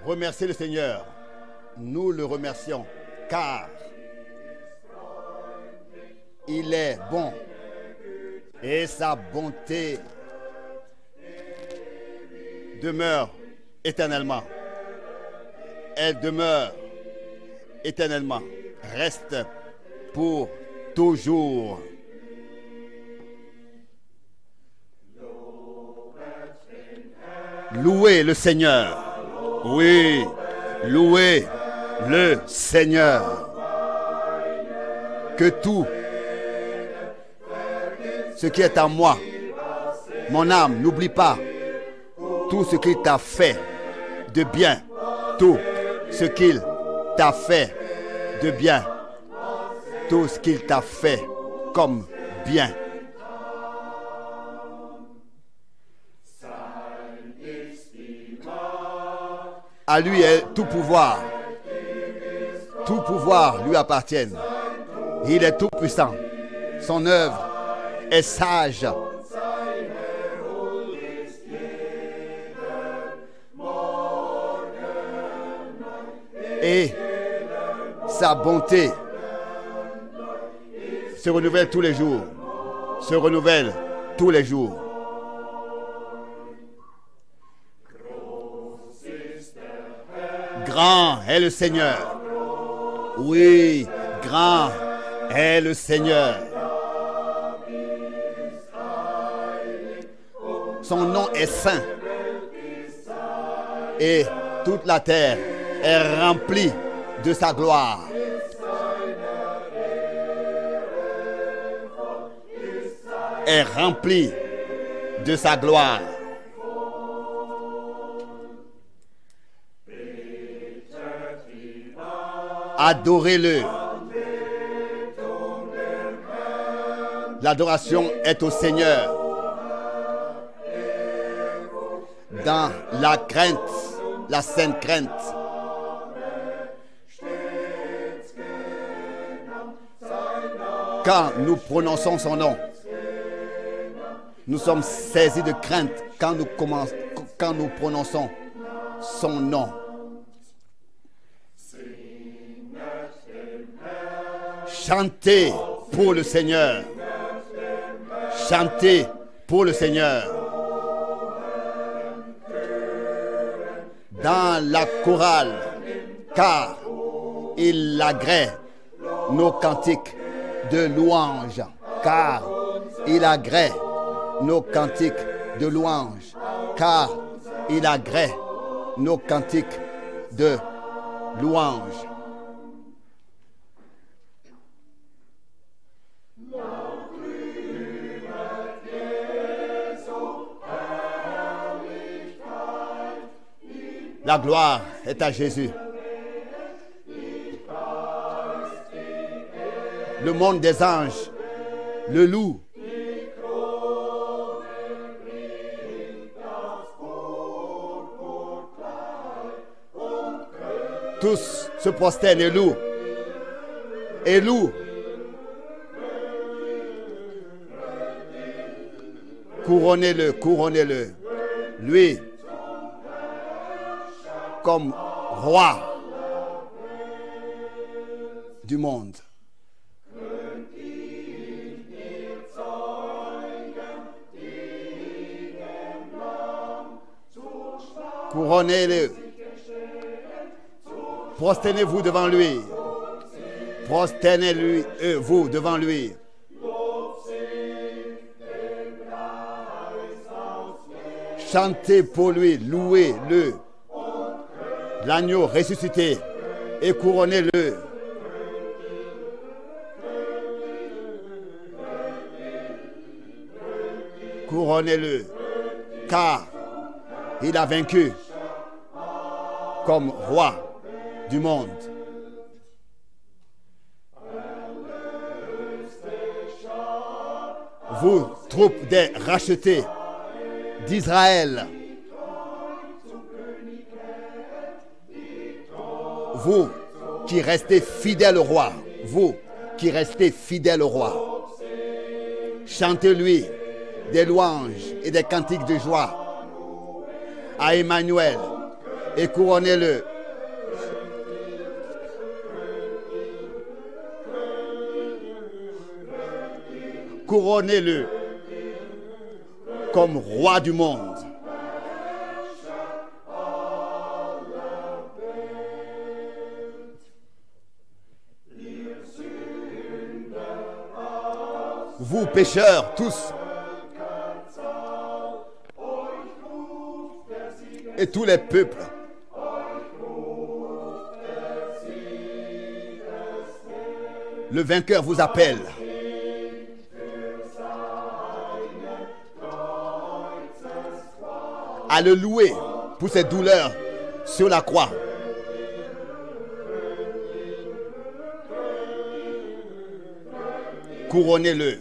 Remerciez le Seigneur. Nous le remercions car il est bon et sa bonté demeure éternellement. Elle demeure éternellement. Reste pour toujours. Louez le Seigneur. Oui, louez le Seigneur. Que tout ce qui est à moi, mon âme, n'oublie pas tout ce qu'il t'a fait de bien. Tout ce qu'il t'a fait de bien. Tout ce qu'il t'a fait comme bien. À lui est tout pouvoir. Tout pouvoir lui appartient. Il est tout puissant. Son œuvre est sage. Et sa bonté se renouvelle tous les jours. Se renouvelle tous les jours. Grand est le Seigneur. Oui, grand est le Seigneur. Son nom est saint. Et toute la terre est remplie de sa gloire. Est remplie de sa gloire. Adorez-le. L'adoration est au Seigneur. Dans la crainte, la sainte crainte. Quand nous prononçons son nom, nous sommes saisis de crainte quand nous, commençons- quand nous prononçons son nom. Chantez pour le Seigneur. Chantez pour le Seigneur. Dans la chorale, car il agrée nos cantiques de louange. Car il agrée nos cantiques de louange. Car il agrée nos cantiques de louange. La gloire est à Jésus. Le monde des anges, le loup. Tous se prosternent et louent. Et louent. Couronnez-le, couronnez-le. Lui, comme roi du monde. Couronnez-le. Prosternez-vous devant lui. Prosternez-lui, euh, vous devant lui. Chantez pour lui, louez-le l'agneau ressuscité et couronnez-le. Couronnez-le, car il a vaincu comme roi du monde. Vous, troupes des rachetés d'Israël, vous qui restez fidèles au roi, vous qui restez fidèles au roi, chantez-lui des louanges et des cantiques de joie à Emmanuel, et couronnez-le. Couronnez-le comme roi du monde. Vous pécheurs tous et tous les peuples. Le vainqueur vous appelle. à le louer pour ses douleurs sur la croix. Couronnez-le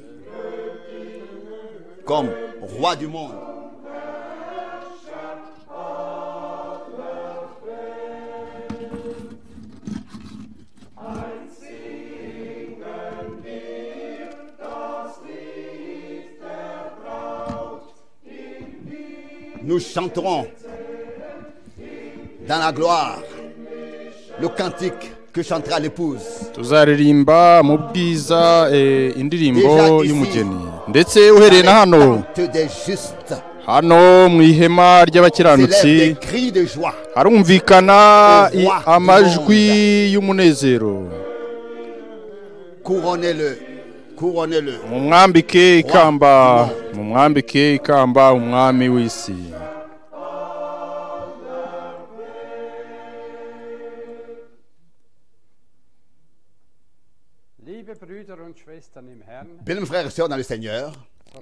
comme roi du monde. Nous chanterons dans la gloire le cantique que chantera l'épouse. tuzaririmba mu bwiza eh, indirimbo Déjà ici, y'umugeni ndetse uhereye na hano Acte des justes. hano mu ihema S'élèvent des ry'abakiranutsi cris de joie. harumvikana i- Roi du amajwi y'umunezero Couronnez-le. Couronnez-le. mumwambike ikamba du monde. mumwambike ikamba umwami w'isi Liebe Brüder und Schwestern im Herrn, Bien, mes frères et sœurs dans le Seigneur,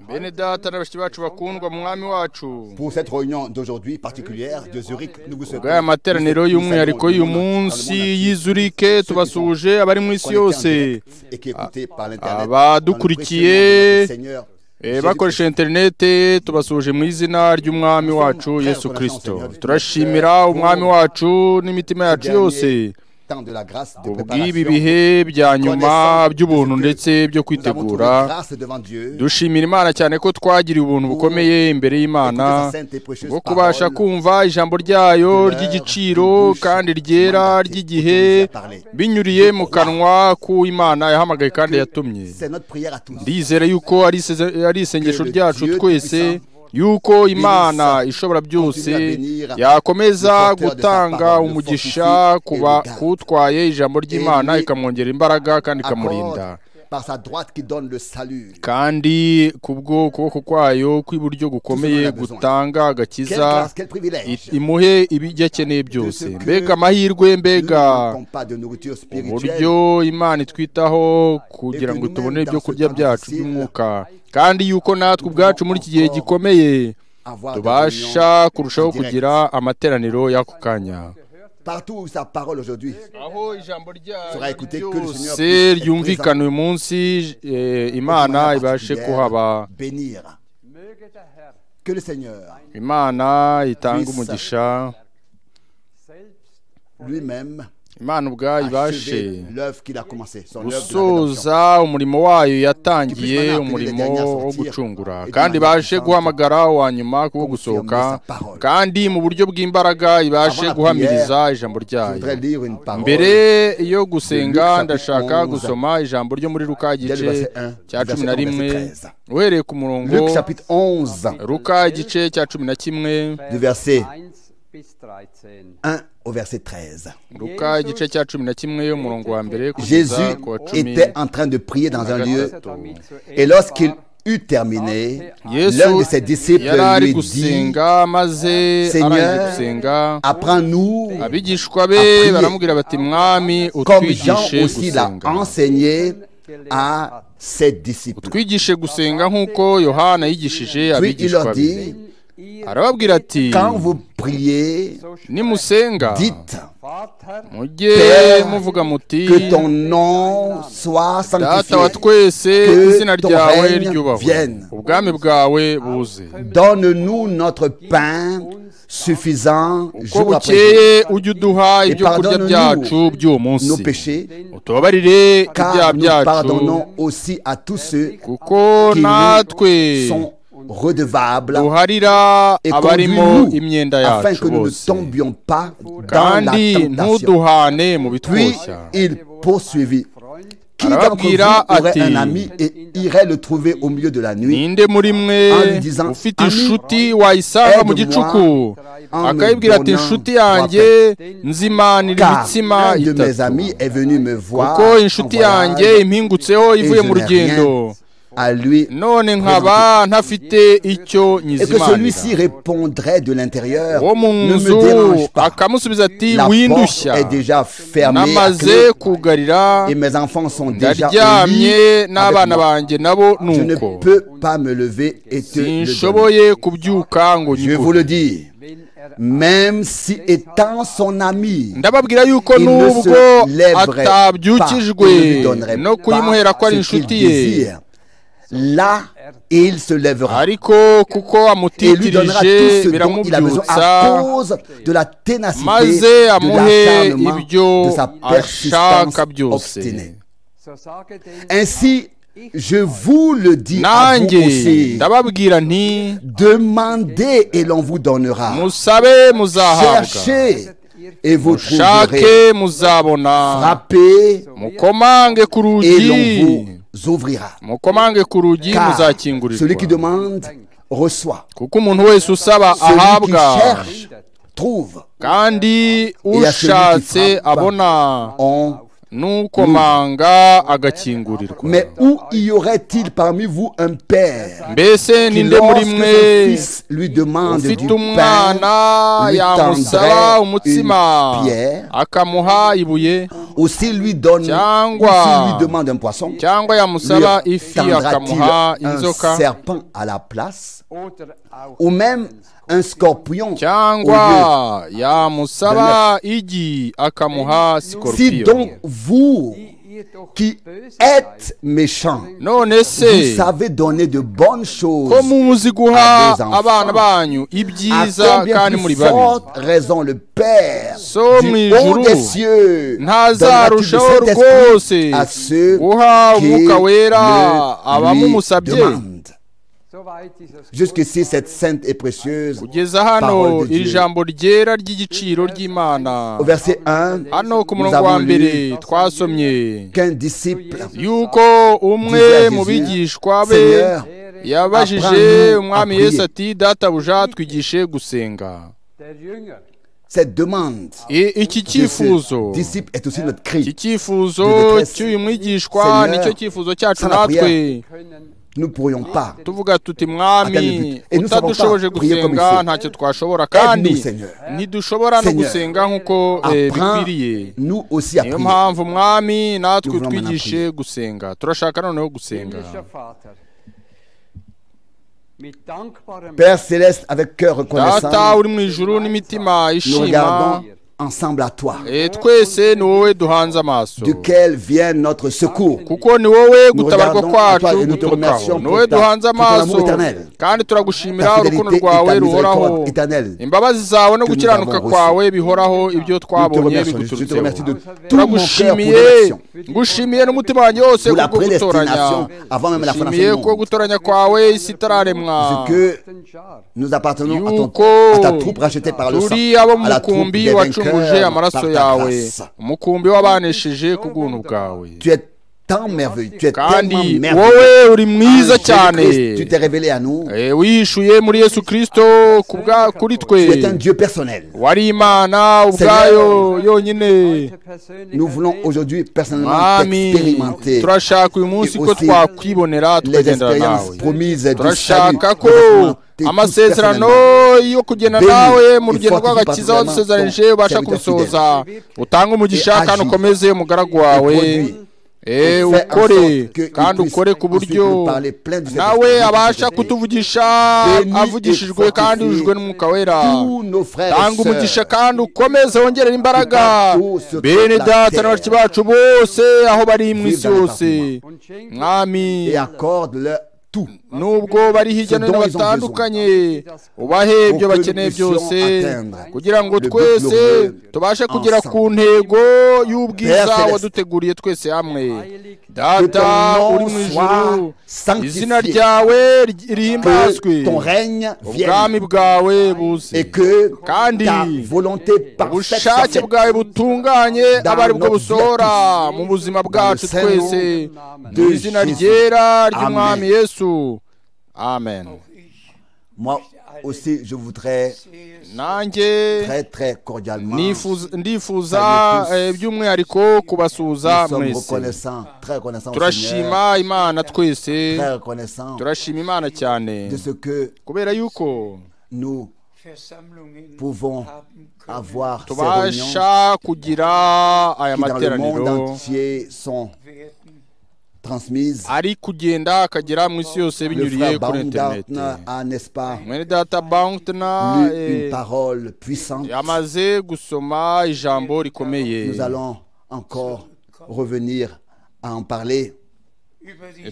bene data na bashiki bacu bakundwa mwami wacu pour cette réunion d'aujourd'hui particulière de Zurich, nous vous bw'aya souhaitons materaniro y'umwihariko y'uyu munsi y'izurike tubasuhuje abari mu isi yose et qui écouté par l'internet. abadukurikiye, dans le précieux nom de notre Seigneur Eh, bakoresha interinete tubasuhuje mu izina ry'umwami wacu yesu kirisito turashimira umwami wacu n'imitima yacu yose temps de la grâce de ubw'ibi préparation. bihe bya nyuma by'ubuntu ndetse byo Nous avons trouvé kwitegura grâce devant Dieu. dushimira imana cyane ko twagiriye ubuntu bukomeye imbere y'imana écouter sa sainte et précieuse bwo kubasha parole. kumva ijambo ryayo ry'igiciro kandi ryera ry'igihe binyuriye mu kanwa k'uwimana yahamagaye kandi yatumye C'est notre prière à tous. ndizera yuko ari iseze- ari isengesho ryacu twese yuko imana ishobora byose yakomeza gutanga umugisha kuba kutwaye ijambo ry'imana ikamwongerera imbaraga kandi ikamurinda Accorde par sa droite qui donne le salut. kandi kubwo kuboko kwayo kw'iburyo gukomeye gutanga Quelle agakiza grâce, quel privilège. i- imuhe ibijya akeneye byose mbega amahirwe Nous mbega ne manquons pas de nourriture spirituelle. uburyo imana itwitaho kugira ngo tubone ibyo kurya byacu by'umwuka kandi yuko natwe ubwacu muri iki gihe gikomeye avoir des tubasha réunions kurushaho directes. kugira amateraniro y'ako kanya Partout où sa parole aujourd'hui aho ijambo sera écouté que le Seigneur ryose puisse être ryumvikana uyu munsi eh, imana manière ibashe particulière, kuhaba bénir. möge der Herr Que le Seigneur imana itange Puisse. umugisha selbst lui-même imana ubwayo ibashe achève l'œuvre qu'il a commencée, son œuvre de la rédemption. gusoza umurimo wayo yatangiye umurimo wo gucungura kandi ibashe guhamagara wa nyuma wo gusohoka kandi mu buryo bw'imbaraga ibashe guhamiriza ijambo Je ryayo voudrais lire une parole. mbere yo gusenga ndashaka gusoma ijambo ryo muri ruka igice cya cumi na rimwe uhereye ku murongo Luc chapitre 11, ruka igice cya cumi na kimwe du verset 1 bis 13. 1 au verset 13. ruka igice cya cumi na kimwe umurongo wa mbere kugeza Jésus ku wa cumi était en train de prier dans un lieu Als er damit zu Ende et lorsqu'il war, eut terminé, l'un yesu de ses disciples yari ari lui dit, gusenga maze Seigneur, arangije gusenga apprends-nous abigishwa à be prier. baramubwira bati mwami comme Jean utwigishe aussi l'a gusenga enseigné à ses disciples. twigishe gusenga nk'uko yohana yigishije Puis il leur abigishwa be dit, wenn ihr arababwira ati quand vous priez, so sprecht, nimusenga dites Vater, mujye Père, muvuga muti que ton nom soit data wa sanctifié. twese que izina ton ryawe règne ryubahwe vienne. ubwami bwawe buze Donne-nous notre pain suffisant ko jour après jour. bukeye ujye uduha ibyo kurya pardonne-nous byacu by'uwo Nos munsi péchés, utubabarire ibyaha car nous byacu pardonnons aussi à tous ceux kuko qui nous natwe sont redevable duharira et abarimo conduis-nous imyenda afin yacu que nous ne bose tombions pas dans la kandi tentation. ntuduhane mu Puis bitwoshya il poursuivit. Qui Alors, d'entre Bira vous aurait a-t-il- un ami et irait le trouver au milieu de la nuit ninde muri mwe Andy Zan- ufite Ami, inshuti wayisanga mu aide-moi gicuku en me akayibwira ati donnant inshuti trois yanjye pains. nzimanira Car imitsima l'un de mes itatu amis est venu me voir kuko en inshuti yanjye voyage impingutseho et ivuye je mu n'ai rugendo rien à lui none nkaba ntafite icyo et que celui-ci nyizimanira répondrait de l'intérieur wo mu ne nzu me dérange pas akamusubiza ati la porte windushya est déjà fermée à namaze clé kugarira et mes enfants sont déjà au lit ndaryamye avec n'abana moi. banjye nabo je ne nuko peux pas me lever et te le donner. sinshoboye kubyuka ngo je vais vous nyikure le dire même si étant son ami ndababwira yuko Il ne nubwo se lèverait atabyukijwe pas, il ne lui donnerait no pas kuyimuhera ko ari ce qu'il inshuti ye désire. Là, il se lèvera ariko kuko et lui donnera amutitirije tout ce dont il a besoin biramubyutsa à cause de la ténacité, maze de amuhe l'acharnement, ibyo de sa persistance ashaka byose obstinée. Ainsi, je vous le dis à vous nanjye aussi, ndababwira nti demandez et l'on vous donnera. musabe muzahabwa Cherchez et vous mushake trouverez. muzabona Frappez mukomange ku et rugi l'on vous ouvrira. mukomange ku rugi Car celui qui muzakingurirwa demande reçoit. kuko umuntu wese usaba Celui qui ahabwa cherche trouve. kandi ushatse abona On- n'ukomanga agakingurirwa Mais où y aurait-il parmi vous un père mbese ni qui, nde muri lorsque mwe son fils lui demande du ufite umwana pain, lui yamusaba tendrait umutsima une pierre. akamuha ibuye ou s'il lui donne, ou s'il Tiens-moi. lui demande un poisson, cyangwa lui yamusaba ifi akamuha tendra-t-il un inzoka serpent à la place, ou même un scorpion au cyangwa yamusaba igi akamuha lieu Si sikoropiyo donc vous, qui êtes méchants, none vous se savez donner de bonnes choses, ko muzi guha des enfants. abana banyu à ibyiza kandi combien muri plus babi forte raison le Père So du mu haut ijuru des cieux donnera-t-il de ntazarushaho cet esprit rwose à ceux guha qui umwuka le wera lui abamumusabye demandent. Jusqu'ici, cette sainte et précieuse kugeza hano Parole de Dieu. iri jambo ryera ry'igiciro ry'imana Au verset 1, hano ku nous murongo wa avons lu mbere twasomye qu'un disciple yuko umwe Disait mu Jésus, bigishwa be Seigneur, yabajije apprends-nous umwami à yesu prier. ati databuja twigishe gusenga cette demande I- iki de ce cyifuzo disciple est aussi notre iki cri. cyifuzo Détresse. cy'uyu mwigishwa Seigneur, nicyo cyifuzo cyacu sans la natwe Nous ne pourrions pas. tuvuga tuti Atteindre le mwami but. Et nous utadushoboje savons pas prier comme il gusenga faut. ntacyo twashobora Aide-nous, kandi Seigneur. ntidushobora no Seigneur, gusenga nk'uko eh, bikwiriye Apprends-nous aussi à niyo prier. mpamvu mwami natwe Nous voulons twigishe gusenga turashaka noneho gusenga Père céleste, avec cœur data reconnaissant, uri mu ijuru n'imitima nous ishima regardons ensemble à toi, eh, twese ni wowe duhanze amaso duquel vient notre secours. kuko ni wowe Nous gutabarwa regardons à toi kwacu et nous te guturukaho remercions ni wowe pour ta- duhanze pour ton amour amaso éternel. kandi turagushimira Ta urukundo fidélité et ta rwawe ruhoraho miséricorde éternelle. imbabazi zawe no nous gukiranuka avons reçues. kwawe bihoraho ibyo Nous te twabonye remercions. Je te remercie de biguturutseho tout mon cœur pour turagushimiye l'action. ngushimiye n'umutima wanjye wose Pour la kubwo gutoranya prédestination avant même la fondation ngushimiye du ko monde. gutoranya kwawe isi itararemwa Parce que nous appartenons à, ton, Yuko à ta troupe rachetée par le sang, turi abo mu à la troupe mukumbi des wacunguje vainqueurs par amaraso ta yawe grâce. umukumbi w'abanesheje ku bw'ubuntu bwawe Tu es tant merveilleux, tu es tellement kandi merveilleux. wowe uri mwiza cyane Jésus-Christ, tu t'es révélé à nous. Eh, wihishuye muri yesu kirisito ku bwa- kuri twe Tu es un Dieu personnel. wari imana ubwayo yonyine Nous voulons aujourd'hui personnellement mwami expérimenter turashaka uyu munsi ko aussi twakwibonera les tukagendana expériences nawe promises du salut. turashaka ko expérimenter tout amasezerano personnellement. yo kugenda Béni nawe mu rugendo et fortifie rw'agakiza par vraiment wadusezeranije ton ubasha serviteur kurusohoza utange umugisha Et kandi agis. ukomeze umugaragu wawe produis. Eh, Et fais en ukore sorte que kandi il puisse ukore ku ensuite buryo nous parler plein du nawe Saint-Esprit. abasha kutuvugisha Béni et avugishijwe kandi fortifie yujwe n'umwuka wera Tous nos frères et tanga umugisha sœurs. kandi ukomeze wongerera imbaraga Partout sur bene la data terre. n'abaci bacu bose aho bari mu isi Vivre dans le yose parfum. mwami et accorde-leur tout. nubwo bari hirya no hino batandukanye ubahe ibyo bakeneye byose kugira ngo twese tubashe kugera ku ntego y'ubwiza waduteguriye twese hamwe data uri mu ijuru izina ryawe rihimbazwe ubwami bwawe buze kandi ubushake bwawe butunganye aba ari bwo busohora mu buzima bwacu twese mu izina ryera ry'umwami yesu amen Moi aussi, je voudrais nanjye très très cordialement. nifuza- ndifuza eh, by'umwihariko kubasuhuza Nous sommes mwese reconnaissants, très reconnaissants au Seigneur, turashima imana twese très reconnaissants turashima imana de cyane ce que kubera yuko nous pouvons avoir ces réunions tubasha kugira aya qui dans le monde materaniro entier sont transmises. ari kugenda akagera mu isi yose Le binyuriye frère kuri interineti Baumgartner a, n'est-ce pas, mwene data bankitana lu une parole puissante. yamaze gusoma ijambo rikomeye Nous allons encore revenir à en parler.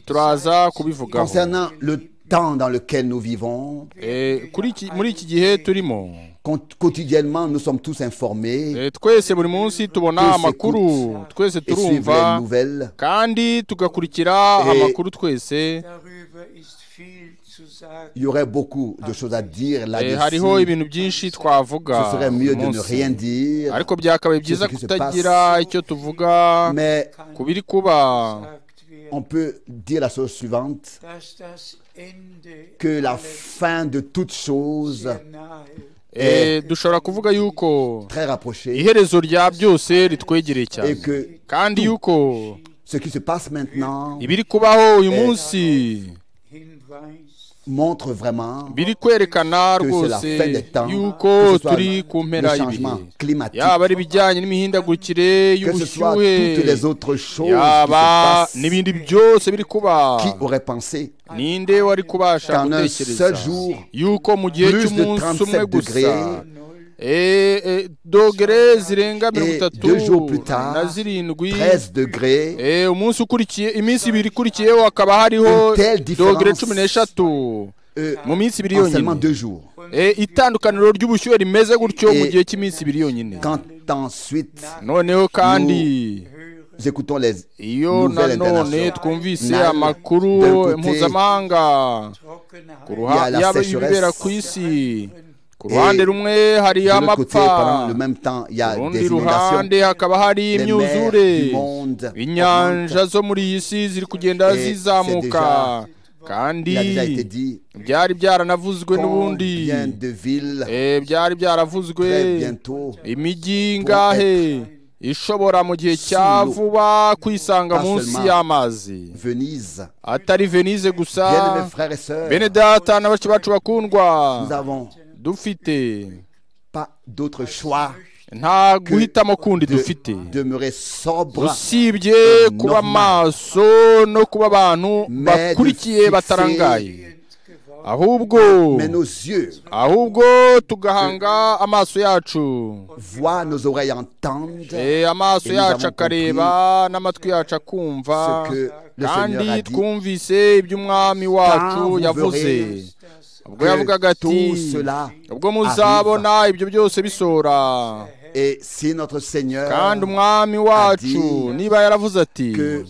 turaza kubivugaho Concernant le temps dans lequel nous vivons, Eh, kuri iki- muri iki gihe turimo con- quotidiennement, nous sommes tous informés Eh, twese buri munsi tubona Twese amakuru kut- twese et suivre les turumva nouvelles. kandi tugakurikira Eh, amakuru twese Il y aurait beaucoup de choses à dire Eh, hariho là-dessus. ibintu byinshi Ce twavuga serait mieux de ne umunsi. rien dire, ariko byakabaye byiza ce qui se kutagira icyo tuvuga mais ku biri kuba on peut dire la chose suivante, que la fin de toute chose Eh, dushobora kuvuga yuko très rapprochée iherezo rya byose ritwegereye cyane et que kandi yuko ce qui se passe maintenant ibiri kubaho uyu munsi montre vraiment biri kwerekana que c'est la rwose fin des temps, que yuko ce soit turi ku le mpera changement y'ibihe climatique, yaba ari ibijyanye n'imihindagurikire que ce soit toutes les y'ubushyuhe autres choses yaba qui se passent. n'ibindi byose biri kuba Qui aurait pensé ninde wari kubasha Qu'en un seul gutekereza jour, yuko mu gihe plus de cy'umunsi umwe 37 gusa degrés, eh, eh, dogere zirenga mirongo Et itatu deux jours plus tard, na zirindwi 13 degrés Eh, umunsi ukurikiye iminsi ibiri ikurikiyeho hakaba hariho Une telle différence, dogere cumi n'eshatu euh, mu minsi ibiri en seulement yonyine deux jours Eh, itandukaniro ry'ubushyuhe rimeze gutyo mu Et- gihe cy'iminsi ibiri yonyine Quand ensuite noneho kandi nous écoutons les iyo nouvelles nanone internationales, twumvise Nal- amakuru d'un côté, il y mpuzamahanga ku a la ruhande sécheresse. ibibera ku isi ku ruhande rumwe hari de l'autre côté, amapfa pendant le même temps, il y a ku rundi des inondations, ruhande hakaba hari les mers imyuzure du monde, inyanja zo muri iyi si ziri kugenda Et zizamuka c'est kandi il a déjà été dit, byari byaranavuzwe n'ubundi combien de villes Eh, byari byaravuzwe très bientôt imijyi ngahe ishobora mu gihe cya Sous l'eau. vuba kwisanga munsi seulement. y'amazi Venise. atari venise gusa Bien mes frères et sœurs, bene data na bashiki bacu bakundwa nous n'avons dufite pas d'autre choix nta guhitamo kundi dufite de demeurer sobre usibye kuba Normal. maso no kuba abantu Mais bakurikiye dufite- batarangaye ahubwo mais nos yeux ahubwo tugahanga amaso yacu voient, nos oreilles entendent Eh, amaso Et nous yacu avons akareba n'amatwi yacu akumva ce que le Seigneur a kandi dit. twumvise ibyo umwami wacu vous yavuze verrez ubwo yavugaga que ati tout cela ubwo arrive. muzabona ibyo byose bisora Et si notre Seigneur kandi umwami wacu Adi. niba yaravuze ati que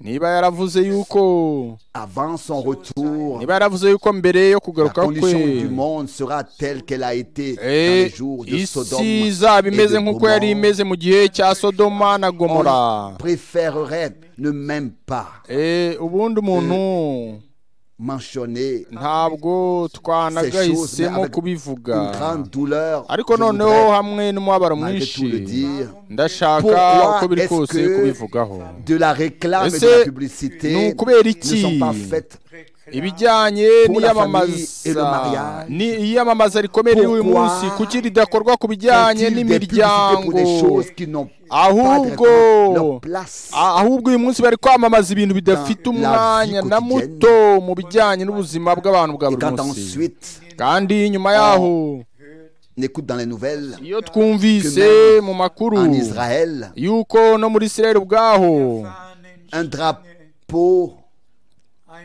niba yaravuze yuko avant son retour, niba yaravuze yuko mbere yo la kugaruka kwe condition du monde sera telle qu'elle a été dans les eh, jours de Sodome isi et izaba imeze de nk'uko yari imeze Gomorrhe, mu gihe cya sodoma na gomora on préférerait ne même pas Eh, ubundi umuntu mentionner ntabwo ces choses, twanagahisemo mais avec kubivuga une grande douleur. ariko Je noneho voudrais, hamwe n'umubabaro malgré mwinshi tout le dire, ndashaka uko pourquoi biri est-ce kose kubivugaho que de la réclame et de Ese la ni publicité ukubera ne iki? sont pas faites ibijyanye Pour la famille et le n'iyamamaza mariage. ni iyamamaza rikomeye ry'uyu Pourquoi munsi kuki ridakorwa ku bijyanye Font-ils des publicités pour n'imiryango des choses qui n'ont pas ahubwo directement leur place a- ahubwo uyu munsi bari kwamamaza ibintu bidafite Dans la vie umwanya na quotidienne. muto mu bijyanye n'ubuzima bw'abantu bwa Et buri quand munsi ensuite kandi nyuma yaho on écoute dans les nouvelles iyo twumvise Que même mu makuru en Israël, yuko no muri israel ubwaho un drapeau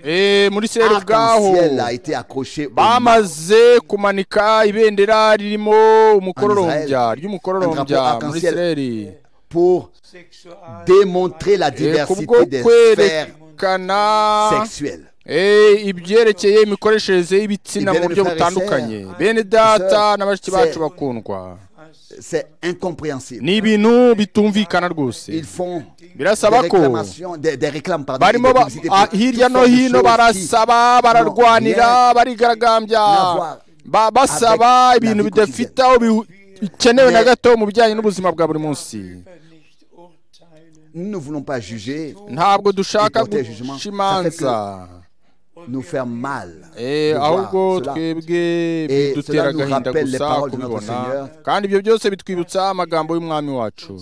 Eh, muri seri ubwaho Arc-en-ciel a été accroché au mât. bamaze kumanika ibendera ririmo umukororombya Israel. ry'umukororombya Drapeau muri arc-en-ciel. sereri pour démontrer la Eh, diversité kubwo des sphères kwerekana sexuelles. Eh, ibyerekeye imikoreshereze y'ibitsina Ibyo mu buryo bifariseya. butandukanye bene data Sir, na bashiki sir. bacu bakundwa C'est incompréhensible. ni ibintu bitumvikana rwose Ils font Birasaba des ko réclamations, des, des réclames, pardon, et barimo des ba- publicités ah, pour hirya toutes no sortes de hino choses barasaba bararwanira rien barigaragambya n'avoir Ba- basaba avec la ibintu vie bidafite quotidienne. aho bihu- bikenewe na Mais- gato mu bijyanye n'ubuzima bwa buri munsi qui- Nous ne voulons pas juger, ntabwo dushaka Reporter jugement. guca imanza nous faire mal. Eh, de voir ahubwo cela. twebwe Eh, bidutera cela nous agahinda rappelle les gusa paroles de notre kubibona Seigneur. kandi ibyo byose bitwibutsa amagambo y'umwami wacu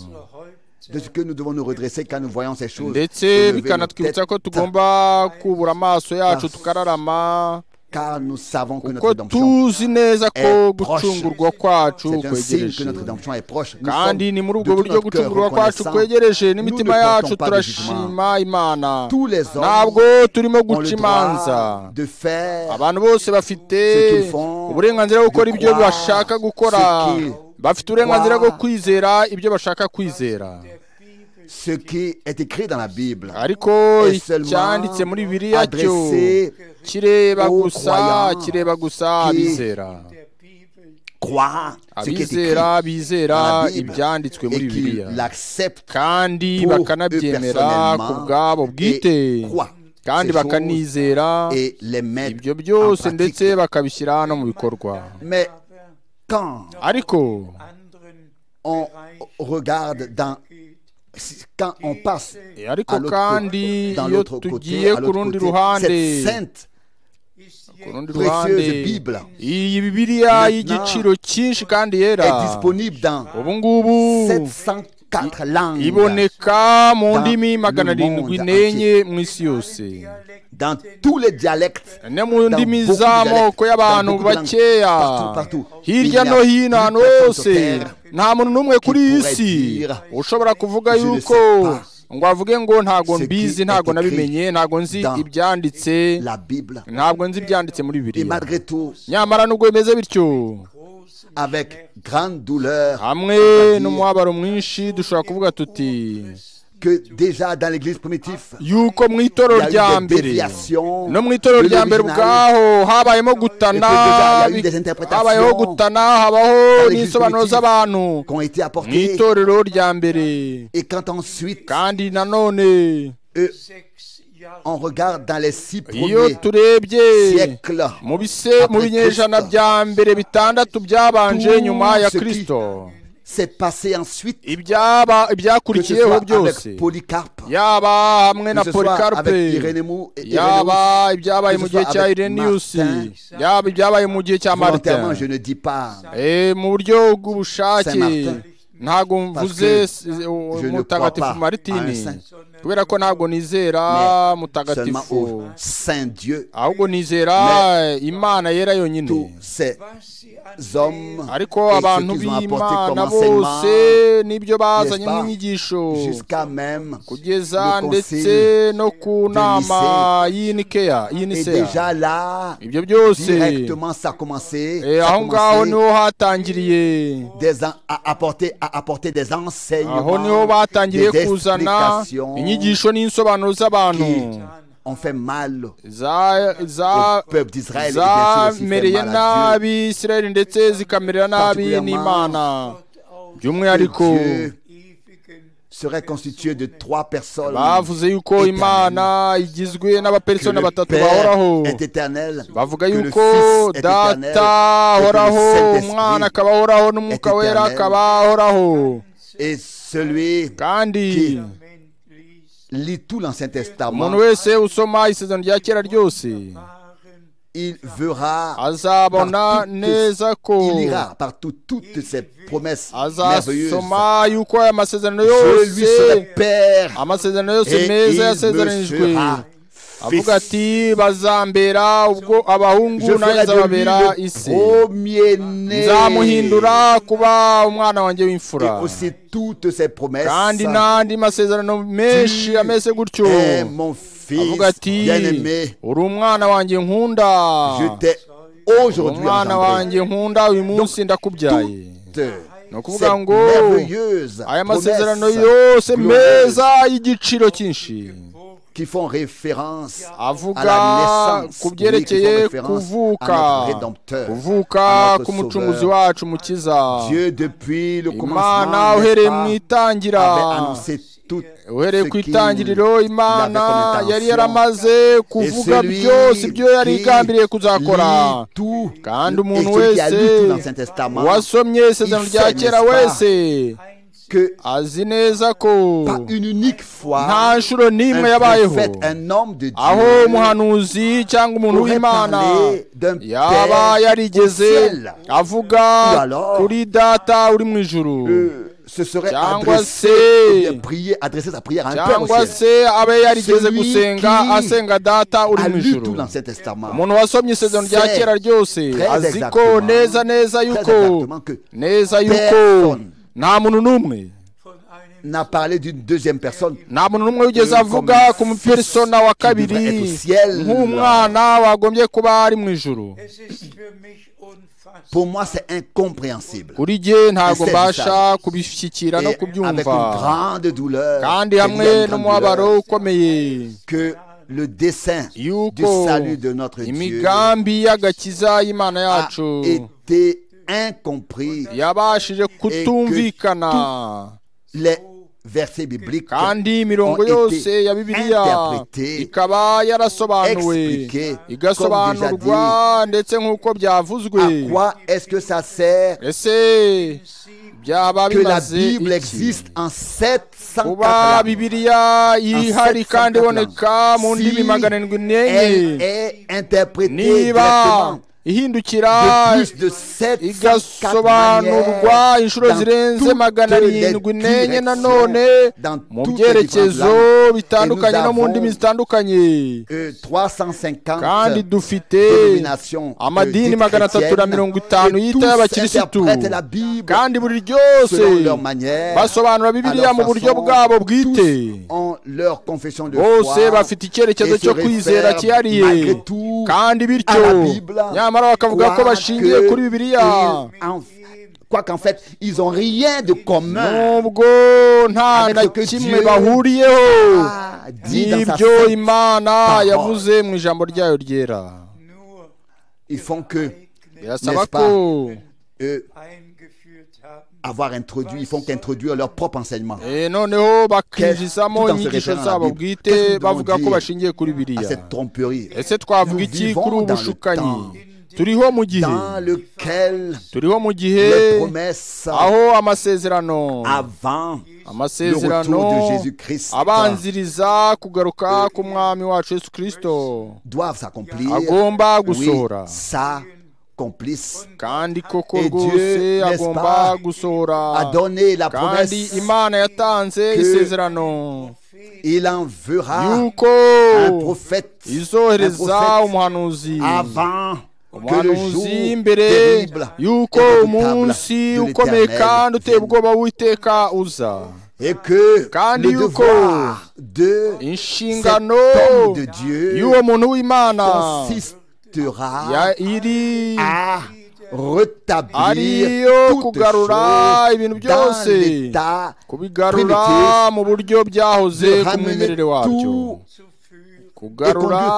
De ce que nous devons nous redresser quand nous voyons ces choses. ndetse Nous lever nos bikanatwibutsa ko têtes, tugomba kubura amaso yacu Parce- tukararama Car nous savons que notre ko rédemption tuzi neza ko est proche. gucungurwa C'est kwacu un signe que kwegereje notre rédemption est proche. Nous kandi sommes ni muri de ubwo tout buryo notre cœur gucungurwa kwacu reconnaissants. kwegereje Nous ne n'imitima portons yacu pas de jugement. turashima imana Tous les hommes ntabwo turimo ont le guca imanza droit de faire abantu bose bafite Ce qu'ils font, uburenganzira bwo gukora de ibyo croire, bashaka gukora ce qu'ils bafite uburenganzira bwo croire. kwizera ibyo bashaka kwizera ce qui est écrit dans la Bible. ariko Et seulement icyanditse muri biriya cyo adressé kireba aux gusa croyants kireba gusa qui- abizera Croire ce qui est écrit abizera bizera dans la Bible ibyanditswe muri et qui biriya l'acceptent kandi pour bakanabyemera eux ku bwabo personnellement bwite et croient kandi ces choses bakanizera et les mettent ibyo en byose ndetse pratique. bakabishyira no mu bikorwa Mais quand ariko on regarde dans quand on passe Eh, ariko à l'autre kandi côté, dans iyo l'autre tugiye côté, à ku rundi l'autre côté, ruhande cette sainte ku rundi ruhande précieuse Bible iyi bibiliya Maintenant, y'igiciro cyinshi kandi yera est disponible dans ubu ngubu 704 langues iboneka mu dans ndimi magana le monde arindwi entier. n'enye mu isi yose dans tous les dialectes ne mu dans ndimi beaucoup de z'amoko dialectes, y'abantu dans beaucoup de langues, bakeya partout, partout. hirya Il n'y a no hino ahantu plus personne hose sur terre nta muntu n'umwe kuri iyi pourrait isi dire, ushobora kuvuga "Je ne yuko sais pas ngo avuge ngo ntago ce qui mbizi est ntago écrit nabimenye ntago nzi dans ibyanditse la Bible. ntabwo nzi ibyanditse muri Et bibiriya malgré tout, nyamara nubwo bimeze bityo avec grande douleur, hamwe on va dire n'umwabaro mwinshi dushobora kuvuga tuti que déjà dans l'église primitive, yuko mu il itoro y rya a eu des mbere déviations no mu itoro de rya mbere l'original. ubwaho habayemo gutana Et puis déjà, il y a eu bi- des interprétations habayeho gutana habaho dans les n'ibisobanuro justificatifs z'abantu qui ont été mu apportées. itorero rya mbere Et quand ensuite kandi nanone euh, on regarde dans les six iyo premiers turebye siècles, mu bise mu Après binyejana Kristo. bya mbere bitandatu byabanje Tout nyuma ya ce qui- kirisito c'est passé ensuite ibyaba que ce ibyakurikiyeho soit byose avec Polycarpe, yaba hamwe na que ce soit polikarpe avec Irénée Mou- et Irénéus. yaba ibyabaye mu que ce gihe soit cya avec ireniusi Martin. yaba ibyabaye mu gihe cya Volontairement, je martin ne dis pas Eh, mu buryo bw'ubushake Saint-Martin. ntago mvuze Parce s- o- je ne mutagatifu crois pas maritini à un saint. kubera ko ntabwo nizera Mais seulement au mutagatifu Saint Dieu, ahubwo nizera imana yera tous yonyine ces hommes ariko et abantu ce qu'ils ont apporté comme b'imana enseignement, bose n'ibyo bazanye n'est-ce pas, nk'inyigisho jusqu'à même kugeza le ndetse conseil no ku de nama Nicée. y'inikeya Et y'iniseya déjà là, ibyo byose directement ça a commencé, eh, ça a aho ngaho commencé niho hatangiriye des en- à, apporter, à apporter des aho niho enseignements, batangiriye des kuzana explications inyigisho n'insobanuro z'abantu qui ont fait mal za- za- au peuple d'Israël et bien sûr aussi fait zamereye mal à Dieu. nabi isirayeli ndetse zikamerera nabi Particulièrement n'imana by'umwihariko Que Dieu serait constitué de trois personnes. bavuze yuko éternelles. imana igizwe Que n'abapersona le batatu Père bahoraho est éternel. bavuga que le yuko Fils est éternel, data ahoraho que le umwana Saint-Esprit akaba ahoraho n'umwuka est wera éternel. akaba ahoraho et celui kandi qui lit tout l'Ancien Testament, umuntu wese usoma isezerano rya kera ryose il verra, azabona Par toutes- neza ko il lira partout toutes ses promesses merveilleuses. azasoma yuko aya masezerano Je lui yose serai Père amasezerano et yose il meza me yasezeranijwe sera avuga fils. ati bazambera ubwo abahungu Je nawe ferai de lui nzababera isi le premier-né. nzamuhindura kuba umwana wanjye Et w'imfura aussi toutes ses promesses. kandi n'andi masezerano menshi Tu ameze gutyo es mon fils avuga ati bien-aimé, uri umwana wanjye nkunda je t'ai Uri aujourd'hui umwana engendré. wanjye nkunda uyu munsi ndakubyaye ni Toute ukuvuga cette ngo merveilleuse aya masezerano promesse yose glorieuse meza y'igiciro cyinshi qui font référence à avuga la naissance, ku oui, qui font byerekeye référence kuvuka à notre Rédempteur, kuvuka à notre k'umucunguzi Sauveur. wacu mukiza Dieu depuis le imana commencement n'est uhereye mu pas itangira avait annoncé tout uhereye ce ku qu'il itangiriro imana avait comme intention. yari yaramaze Et kuvuga celui byose ibyo yari qui igambiriye kuzakora lit tout, kandi et umuntu celui qui a wese lu tout l'Ancien Testament, wasomye isezerano il rya sait, kera n'est-ce pas, wese que azi neza ko pas une unique nta fois nshuro un n'imwe yabayeho prophète, un homme de aho Dieu umuhanuzi cyangwa umuntu aurait w'imana parlé d'un yaba père yarigeze au ciel. avuga Ou alors, kuri data uri mu ijuru euh, se serait Cyangwa adressé se- ou bien prié, adressé sa prière à un père au cyangwa ciel. se abe yarigeze Celui gusenga qui asenga data uri A mu lu ijuru tout l'Ancien Testament. umuntu wasomye isezerano rya Sait kera ryose très azi ko exactement- neza neza yuko exactement que neza yuko personne nta muntu n'umwe n'a parlé d'une deuxième personne. nta muntu n'umwe wigeze Euh, avuga comme ku mupersona wa kabiri devrait être au ciel. nk'umwana wagombye kuba ari mu ijuru Es ist für mich unfassbar. Pour moi, c'est incompréhensible. kuri jye ntabwo Ese mbasha bizaba. kubishyikira Et no avec une kubyumva grande douleur, kandi et il y a une hamwe grande n'umubabaro douleur, ukomeye que le dessein du yuko salut de notre Dieu imigambi y'agakiza y'imana a yacu été incompris. yabashije kutumvikana Les versets bibliques kandi imirongo ont été yose ya bibiliya interprétés, ikaba yarasobanuwe expliqués, igasobanurwa comme ndetse nk'uko byavuzwe à quoi est-ce que ça sert ese byaba que la bimaze Bible iki existe en kuba 704 langues bibiliya ihari kandi iboneka mu Si ndimi magana arindwi Elle n'enye est interprétée niba directement ihindukira de plus de 704 igasobanurwa manières inshuro dans zirenze toutes magana les arindwi n'enye directions, nanone dans mu toutes les différentes byerekezo langues. bitandukanye Et nous no mu avons, ndimi zitandukanye euh, 350 kandi dufite dénominations, euh, amadini dites magana atatu na chrétiennes, mirongo itanu et y'ita tous y'abakirisitu interprètent la Bible kandi buri ryose selon leur manière, basobanura bibiliya à leur mu buryo façon, bwabo bwite tous ont leur confession de bose foi bafite icyerekezo et se cyo réfèrent kwizera cyihariye malgré tout kandi à bityo la Bible, nyamara bakavuga ko bashingiye quoique kuri bibiliya ils- en- quoi qu'en fait, ils n'ont rien de commun nubwo nta Avec na ce que kimwe Dieu bahuriyeho a dit dans sa n'ibyo sainte imana parole. yavuze mu ijambo ryayo ryera Nur Ils font que birasaba N'est-ce ko euh, eingeführt haben. avoir introduit, ils font qu'introduire leur propre enseignement. eh, noneho Qu'est-ce- bakinjizamo tout en se inyigisho référant à la zabo Bible. bwite Qu'est-ce que nous devons bavuga ko dire bashingiye kuri à biriya cette tromperie ese twavuga Nous iki vivons kuri ubu dans le bushukanyi temps turiho mu gihe dans lequel turiho mu gihe les promesses aho amasezerano avant amasezerano Le retour de Jésus-Christ. abanziriza kugaruka k'umwami wacu yesu kirisito doivent s'accomplir, agomba oui, gusohora s'accomplissent, kandi koko Et Dieu, rwose n'est-ce agomba pas, gusohora a donné la promesse, kandi imana yatanze que- isezerano il enverra yuko un prophète, un izohereza prophète umuhanuzi avant que le jour umuhanuzi mbere terrible yuko et umunsi redoutable de ukomeye kandi uteye l'Éternel ubwoba w'uwiteka uza et que Kandi le yuko devoir de inshingano cet homme de Dieu y'uwo muntu w'imana consistera ya- iri à rétablir ariyo toutes kugarura choses ibintu dans byose l'état kubigarura primitif, mu buryo byahoze de ku ramener mwimerere wabyo tout Zu führen. kugarura Et conduire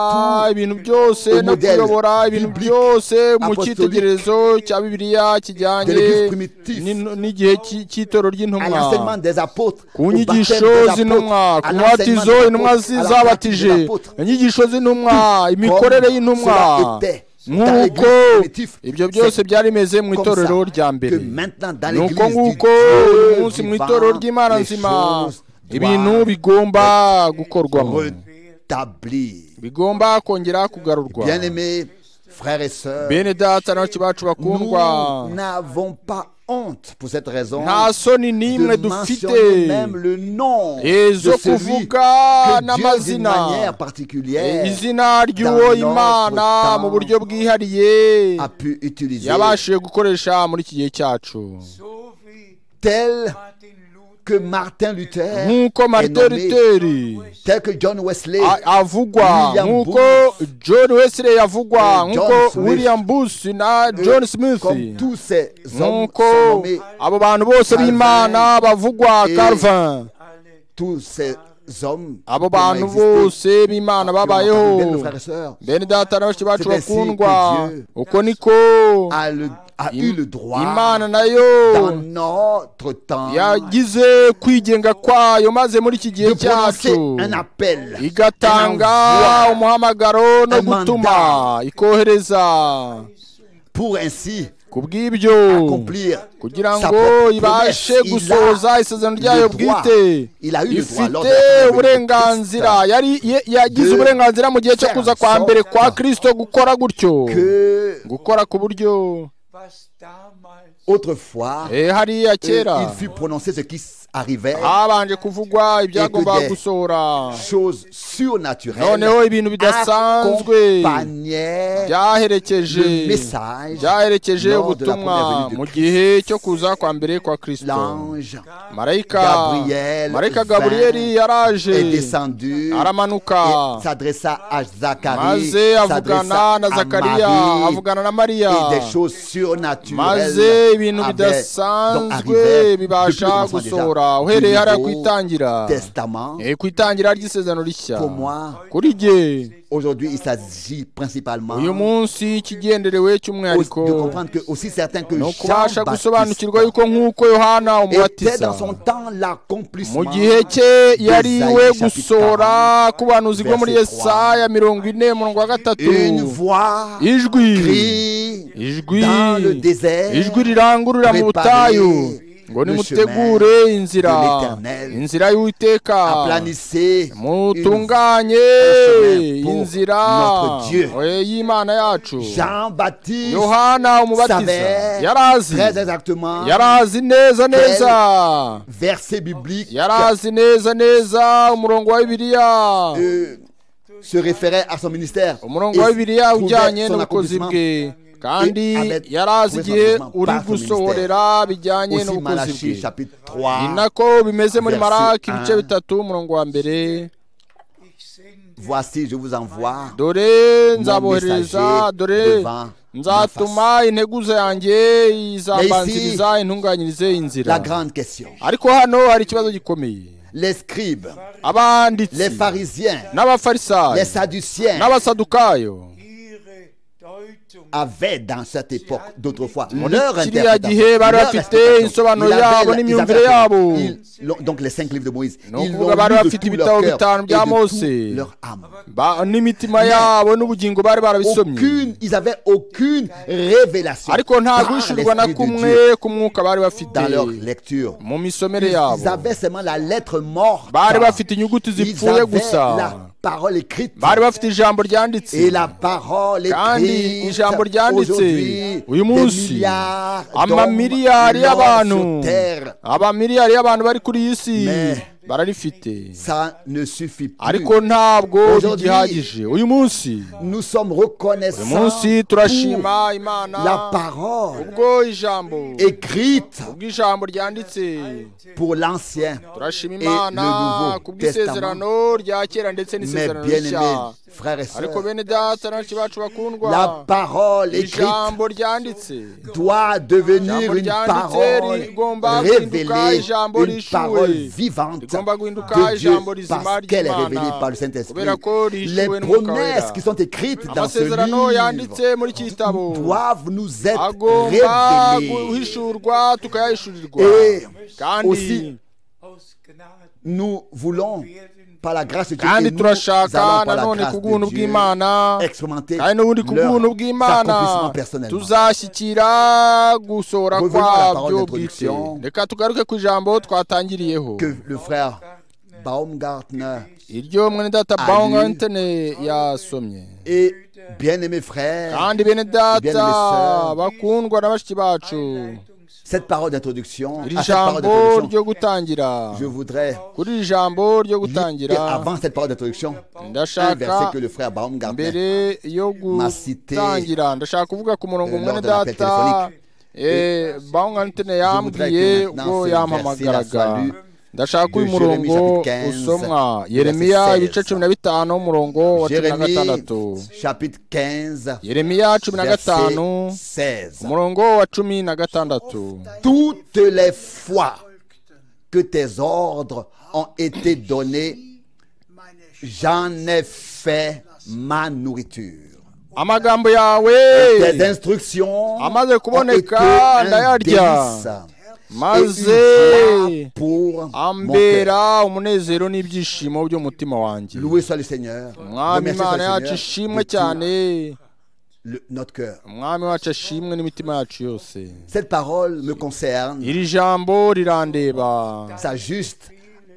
tout ibintu byose no modèle kuyobora ibintu biblique, byose mu apostolique cyitegererezo cya bibiliya de kijyanye l'Église primitive n'in- n'igihe cy'i- cy'itoro à ry'intumwa l'enseignement des apôtres, ku au baptême nyigisho des apôtres, z'intumwa à ku l'enseignement mubatizo des intumwa apôtres, à la pratique zabatije des apôtres. inyigisho z'intumwa imikorere y'intumwa Cela était dans nk'uko l'Église primitive. ibyo byose byari bimeze mu comme itorero ça rya mbere que maintenant dans ni uko l'Église du nguko uyu munsi Dieu mu itorero vivant, ry'imana les nzima choses ibintu doivent bigomba gukorwamo rétablir. bigomba kongera kugarurwa Bien-aimés, frères et sœurs, bene data n'abacu bacu nous bakundwa n'avons pas honte pour cette raison nta soni de n'imwe dufite mentionner même le nom de ezo celui kuvuga que Dieu d'une n'amazina manière Eh, particulière izina ry'uwo dans notre imana temps mu buryo bwihariye a pu utiliser yabashije gukoresha muri iki gihe cyacu So wie tel Martin Luther que Martin Luther nk'uko est marite nommé, ruteri tel que John Wesley, a- avugwa William nk'uko john wesley avugwa Et John nk'uko Smith. william bush na que john smith comme tous ces hommes nk'uko sont nommés, abo bantu bose Calvin. b'imana bavugwa Et- calvin alle tous ces hommes abo qui ont bantu existé, bose qui b'imana ont entendu bien, mes babayeho frères et sœurs, bene data na bashiki bacu C'est ainsi que bakundwa Dieu uko niko a, le- a Im- eu le droit dans imana nayo notre temps yagize kwigenga kwayo maze muri iki de gihe prononcer cyacu un appel, igatanga Un envoi. umuhamagaro no Un gutuma mandat. ikohereza pour ainsi ku bw'ibyo accomplir kugira sa ngo propre promesse. ibashe Il a gusohoza isezerano ryayo le droit. bwite Il a eu le droit lors de la ifite première venue de uburenganzira Christ yari ye- yagize de uburenganzira mu gihe cyo faire kuza en kwa sorte mbere kwa kirisito gukora gutyo que gukora ku buryo was damals autrefois Eh, hariya il kera fut prononcé ce qui s- arrivait, habanje kuvugwa ibyagombaga Écoutez. gusohora chose surnaturelle, noneho ibintu bidasanzwe accompagnait le byaherekeje message byaherekeje lors de la ubutumwa première venue de mu Christ. gihe cyo kuza kwa mbere kwa kirisito L'ange marayika Gabriel marayika vint gaburiyeli est yaraje descendu aramanuka et s'adressa à Zacharie, maze avugana s'adressa na à zakariya Marie, avugana na mariya et des choses surnaturelles maze ibintu avaient- donc bidasanzwe arrivaient depuis le bibasha commencement gusohora déjà uhereye hariya ku du Nouveau itangira Testament. Eh, ku itangira ry'isezerano rishya Pour moi, kuri jye aujourd'hui, il s'agit principalement uyu munsi ikigenderewe cy'umwihariko au- de comprendre que aussi certain que ni ukubasha gusobanukirwa Jean-Baptiste yuko nk'uko yohana était dans umubatiza son temps l'accomplissement mu gihe cye yariwe Isaïe chapitre gusohora ku banuzi bwo muri verset yesaya mirongo ine umurongo wa gatatu une voix ijwi crie ijwi dans le désert ijwi rirangurura mu butayu ngo le nimutegure chemin inzira de l'Éternel. inzira y'uwiteka aplanissez mutunganye chemin pour inzira notre Dieu. oye, y'imana yacu une- Jean-Baptiste yohana umubatiza savait yarazi très exactement yarazi neza neza verset biblique yarazi neza neza umurongo wa bibiliya euh, se référait à son ministère umurongo wa bibiliya trouvait ujyanye son n'ubukozi accomplissement bwe kandi avec- yarazi trouvait son igihe accomplissement uri par son gusohorera bijyanye aussi n'ubukozi Malachie bwe chapitre 3 ni nako bimeze muri verset maraki ibice un. bitatu umurongo wa mbere ich sende voici je vous envoie dore messager nzabohereza dore devant nzatuma integuza yanjye izabanziriza intunganyirize y'inzira la grande question ariko hano hari ikibazo gikomeye les scribes les abanditsi pharisiens les n'abafarisayo sadduciens n'abasadukayo ihre Deutung avaient dans cette époque d'autrefois muri leur kiriya interprétation. gihe bari leur bafite interprétation. insobanuro Ils avaient la- yabo ils n'imyumvire avaient la- yabo. ils l'ont- donc les cinq livres de Moïse Ni ils ukuvuga l'ont lu bari de bafite tout ibitabo leur cœur bitanu et bya de toute Mose. leur âme Ba- n'imitima yabo n'ubugingo bari barabisomye aucune, ils avaient aucune révélation ariko nta par guhishurwa na l'Esprit de Dieu kumwe ku mwuka bari bafite dans leur lecture mu misomere ils yabo avaient seulement la lettre morte bari bafite inyuguti ils zipfuye avaient gusa la parole écrite bari bafite ijambo et ryanditse la parole kandi écrite ijambo ryanditse aujourd'hui uyu des munsi milliards amamiliyari d'hommes y'abantu sur terre abamiliyari y'abantu bari kuri iyi si Mais- bararifite ça ne suffit plus ariko ntabwo Aujourd'hui- bigihagije uyu munsi nous sommes uyu reconnaissants munsi pour turashima imana la parole ubwo ijambo écrite ubwo ijambo ryanditse pour l'ancien turashima et le imana ku nouveau testament bw'isezerano rya kera ndetse mes n'isezerano rishya bien-aimés frères et ariko sœurs bene data n'abacu bacu bakundwa la parole écrite ijambo ryanditse doit devenir Ijambo une ryanditse parole rigomba guhinduka révélée, ijambo une parole rishuwe vivante rigomba guhinduka de Dieu ijambo rizima parce qu'elle est ry'Imana. révélée par le Saint-Esprit. Kubera ko rishuwe Les n'Umwuka promesses wera. qui sont écrites dans ce amasezerano livre yanditse muri iki gitabo doivent nous être agomba révélées. guhishurwa tukayahishurirwa Et kandi aussi- aus Gnaden Nous voulons, werden par la grâce de Dieu, kandi et nous allons turashaka par la nanone grâce ku bwuntu de Dieu bw'imana expérimenter kandi n'ubundi ku bwuntu leur bw'imana accomplissement personnellement. tuzashyikira gusohora Revenons à la parole kwabyo bwite d'introduction. reka tugaruke ku ijambo twatangiriyeho Que le frère Baumgartner iryo mwene data Ali. bawungantene yasomye et bien-aimés frères, kandi bene Bien data aimé sœur. bakundwa na bashiki bacu Einleitungs- cette parole d'introduction, à iri cette parole jambo d'introduction, ryo gutangira je voudrais kuri iri jambo ryo Et gutangira avant cette parole d'introduction, un verset ndashaka que le frère Baumgartner mbere yo Ma cité, gutangira ndashaka kuvuga ku murongo euh, mwene lors de l'appel data téléphonique. bawungantene Je voudrais que yambwiye maintenant ubwo ce verset-là soit yampamagaraga lu ndashaka uyu de murongo Jérémie, chapitre 15, usomwa verset yeremiya 16. ibice cumi na bitanu umurongo wa cumi na gatandatu Jérémie chapitre 15, yeremiya cumi na verset gatanu 16. umurongo wa cumi na gatandatu Toutes les fois que tes ordres ont été donnés, j'en ai fait ma nourriture. amagambo yawe Tes instructions Amaze ont été kuboneka, un délice ndayarya. et une maze joie pour mon cœur. ambera umunezero n'ibyishimo by'umutima wanjye Loué soit le Seigneur. mwami Remercié soit imana le yacu Seigneur ishimwe de tout cyane le- notre cœur. umwami wacu ashimwe n'imitima yacu yose Cette parole me concerne. iri jambo rirandeba S'ajuste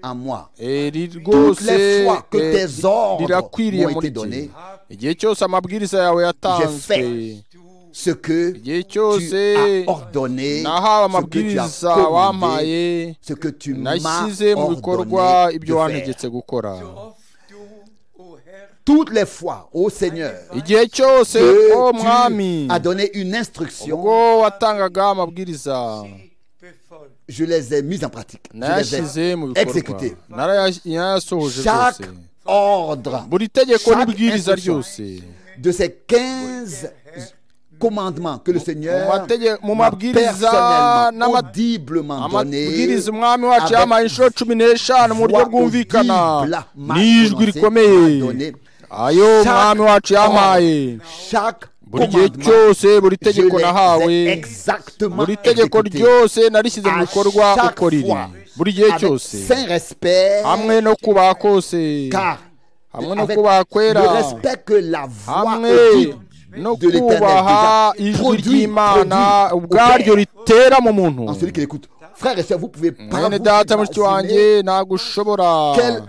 à moi. Eh, riri rwose les fois que eh, tes ordres rirakwiriye m'ont été muri jye donnés, igihe cyose amabwiriza yawe yatanzwe fait Ce que igihe tu cyose as ordonné, nahawe ce que tu as amabwiriza commandé, wampaye ce que tu m'as nashyize mu bikorwa ordonné ibyo de wantegetse faire. gukora oft du, o Herr, Toutes les fois, ô Seigneur, igihe cyose o mwami que tu as donné une ubwo instruction, watangaga amabwiriza sie befolgt. je les ai mises en pratique. Je les nayashyize ai mu bikorwa exécutées. Narayas- narayasohoje Chaque rwose ordre buri tegeko chaque n'ibwiriza instruction ryose de ces 15 commandements que le Seigneur matege- mu m'a mabwiriza personnellement, n'ama- audiblement donné amabwiriza umwami wacu yampaye inshuro cumi n'eshanu mu buryo voix bwumvikana audible m'a n'ijwi prononcé, m'a rikomeye donné. ayo umwami wacu yampaye chaque buri gihe commandement, cyose buri je tegeko nahawe les ai exactement buri tegeko exécutés. ryose narishyize mu À bikorwa chaque uko riri fois, buri gihe avec cyose saint respect hamwe no kubaha kose car hamwe no avec kubaha kwera le respect que la voix hamwe audible no de l'Éternel kubaha déjà ijwi produit, ry'imana produit ubwaryo au père, ritera mu muntu en celui qui l'écoute frères et sœurs vous pouvez pas mwene vous data mushiki imaginer wanjye ntabwo ushobora quel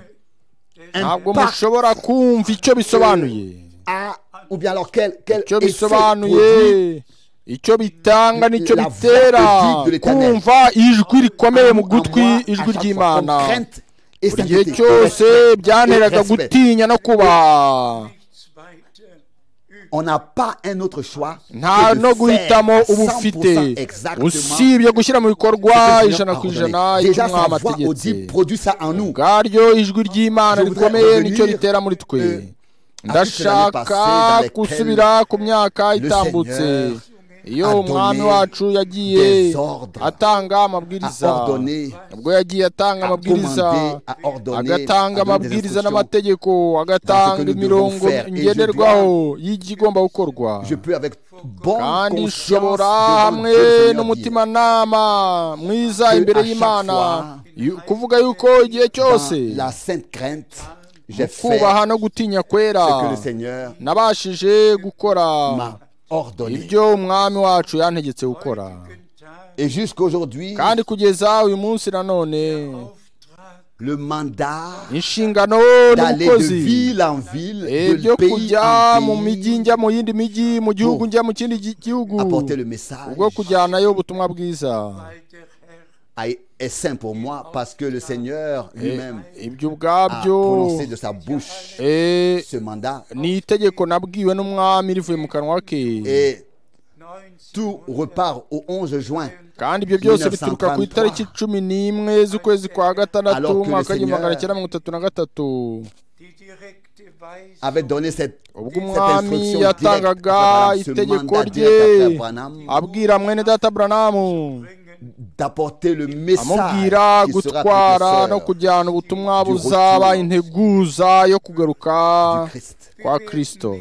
ntabwo impact mushobora kumva icyo bisobanuye a ou bien alors quel quel icyo effet bisobanuye produit icyo bitanga n'icyo La bitera voix de l'Éternel. kumva ijwi rikomeye mu en gutwi moi, à ijwi chaque ry'imana fois, comme crainte et buri gihe sainteté, cyose respect byanteraga et respect. gutinya no kubaha Nichts weiter übrig. On n'a pas un autre choix nta que de no faire guhitamo à uba 100% ufite exactement ce usibye gushyira mu bikorwa que le Seigneur ijana a ku ordonné. ijana icyo Déjà, sa umwami voix ategetse audible produit ça en nous. ubwaryo ijwi ry'imana Je voudrais rikomeye nicyo revenir, ritera muri twe euh, à toute l'année passée dans ndashaka laquelle gusubira ku myaka itambutse Seigneur iyo a donné umwami wacu yagiye des ordres, atanga amabwiriza a ordonné, ubwo yagiye atanga a amabwiriza commandé, a ordonné, agatanga a donné des amabwiriza instructions n'amategeko dans ce agatanga que nous imirongo devons faire. Et je ngenderwaho y'igigomba gukorwa Je peux avec bonne kandi conscience nshobora devant Dieu, hamwe le Seigneur dire, n'umutimanama mwiza Que imbere à chaque y'imana fois, yu- kuvuga yuko igihe cyose dans la sainte crainte, j'ai fait kubaha no gutinya kwera ce que le Seigneur nabashije gukora m'a ordonné. ibyo umwami wacu yantegetse gukora Guten Tag, Et jusqu'aujourd'hui, kandi kugeza uyu munsi nanone Auftrag, le mandat inshingano d'aller de n'ubukozi ville en ville, ibyo de pays kujya mu en mijyi pays, njya mu yindi mijyi mu gihugu njya mu kindi gi- gihugu apporter le message ubwo kujyanayo ubutumwa bwiza weil der Herr a- est saint pour moi parce que le Seigneur lui-même ibyo a ubwabyo prononcé de sa bouche eh, ce mandat ni itegeko nabwiwe n'umwami rivuye mu kanwa ke et tout 19. repart au 11 juin kandi ibyo byose bituruka ku itariki cumi n'imwe z'ukwezi kwa gatandatu Alors que le umwaka w'igihumbi Seigneur- magana cyenda mirongo itatu na gatatu Die direkte Weisung avait donné cette, ubwo cette umwami instruction directe yatangaga à Abraham, ce itegeko mandat rye direct à Abraham abwira mwene data buranamu bringen, d'apporter le message amubwira qui sera gutwara no précurseur kujyana ubutumwa du buzaba retour integuza yo kugaruka du Christ. kwa kristo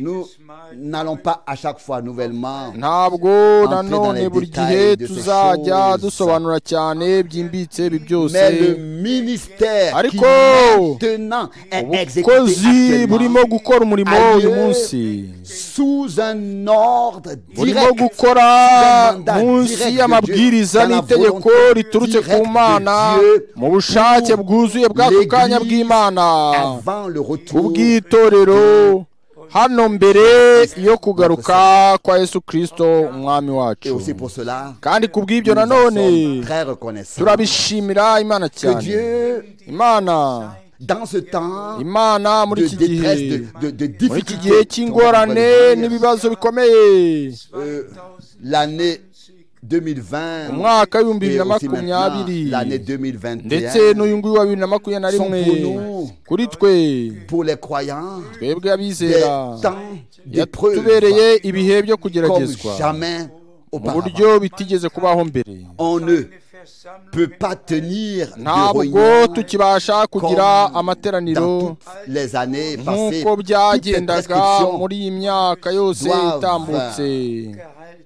Nous jedes Mal n'allons pas à chaque fois nouvellement ntabwo dans nanone les buri détails gihe de ces tuzajya choses. dusobanura cyane byimbitse ibi byose Mais le ministère qui Ariko, maintenant est exécuté ubukozi burimo actuellement gukora umurimo uyu munsi sous un ordre burimo direct gukora Demanda direct munsi de y'amabwiriza Dieu, dans la n'itegeko volonté riturutse ku direct de mana Dieu, mu bushake pour bwuzuye bw'ako kanya l'Église bw'imana avant le retour ubw'itorero hano mbere yo kugaruka kwa yesu kirisito umwami et wacu aussi pour cela kandi ku bw'ibyo nous en nanone sommes très reconnaissants turabishimira imana que cyane Dieu imana dans ce temps imana muri de iki détresse gihe de, de, de muri iki difficulté gihe on va le cy'ingorane dire, n'ibibazo bikomeye 2020 l'année mu 2020 mwaka w'ibihumbi et bibiri na aussi maintenant makumyabiri l'année ndetse 2021 n'uyu nguyu wa bibiri na makumyabiri na sont rimwe pour nous, kuri twe pour les croyants, twebwe des abizera temps yatubereye d'épreuve ibihe byo comme kugeragezwa jamais mu auparavant. buryo bitigeze kubaho mbere On ne Seine Versammlung peut pas tenir de ntabwo réunion tukibasha kugira comme amateraniro dans toutes les années passées. nk'uko Toutes les byagendaga prescriptions muri iyi myaka yose doivent itambutse gehalten.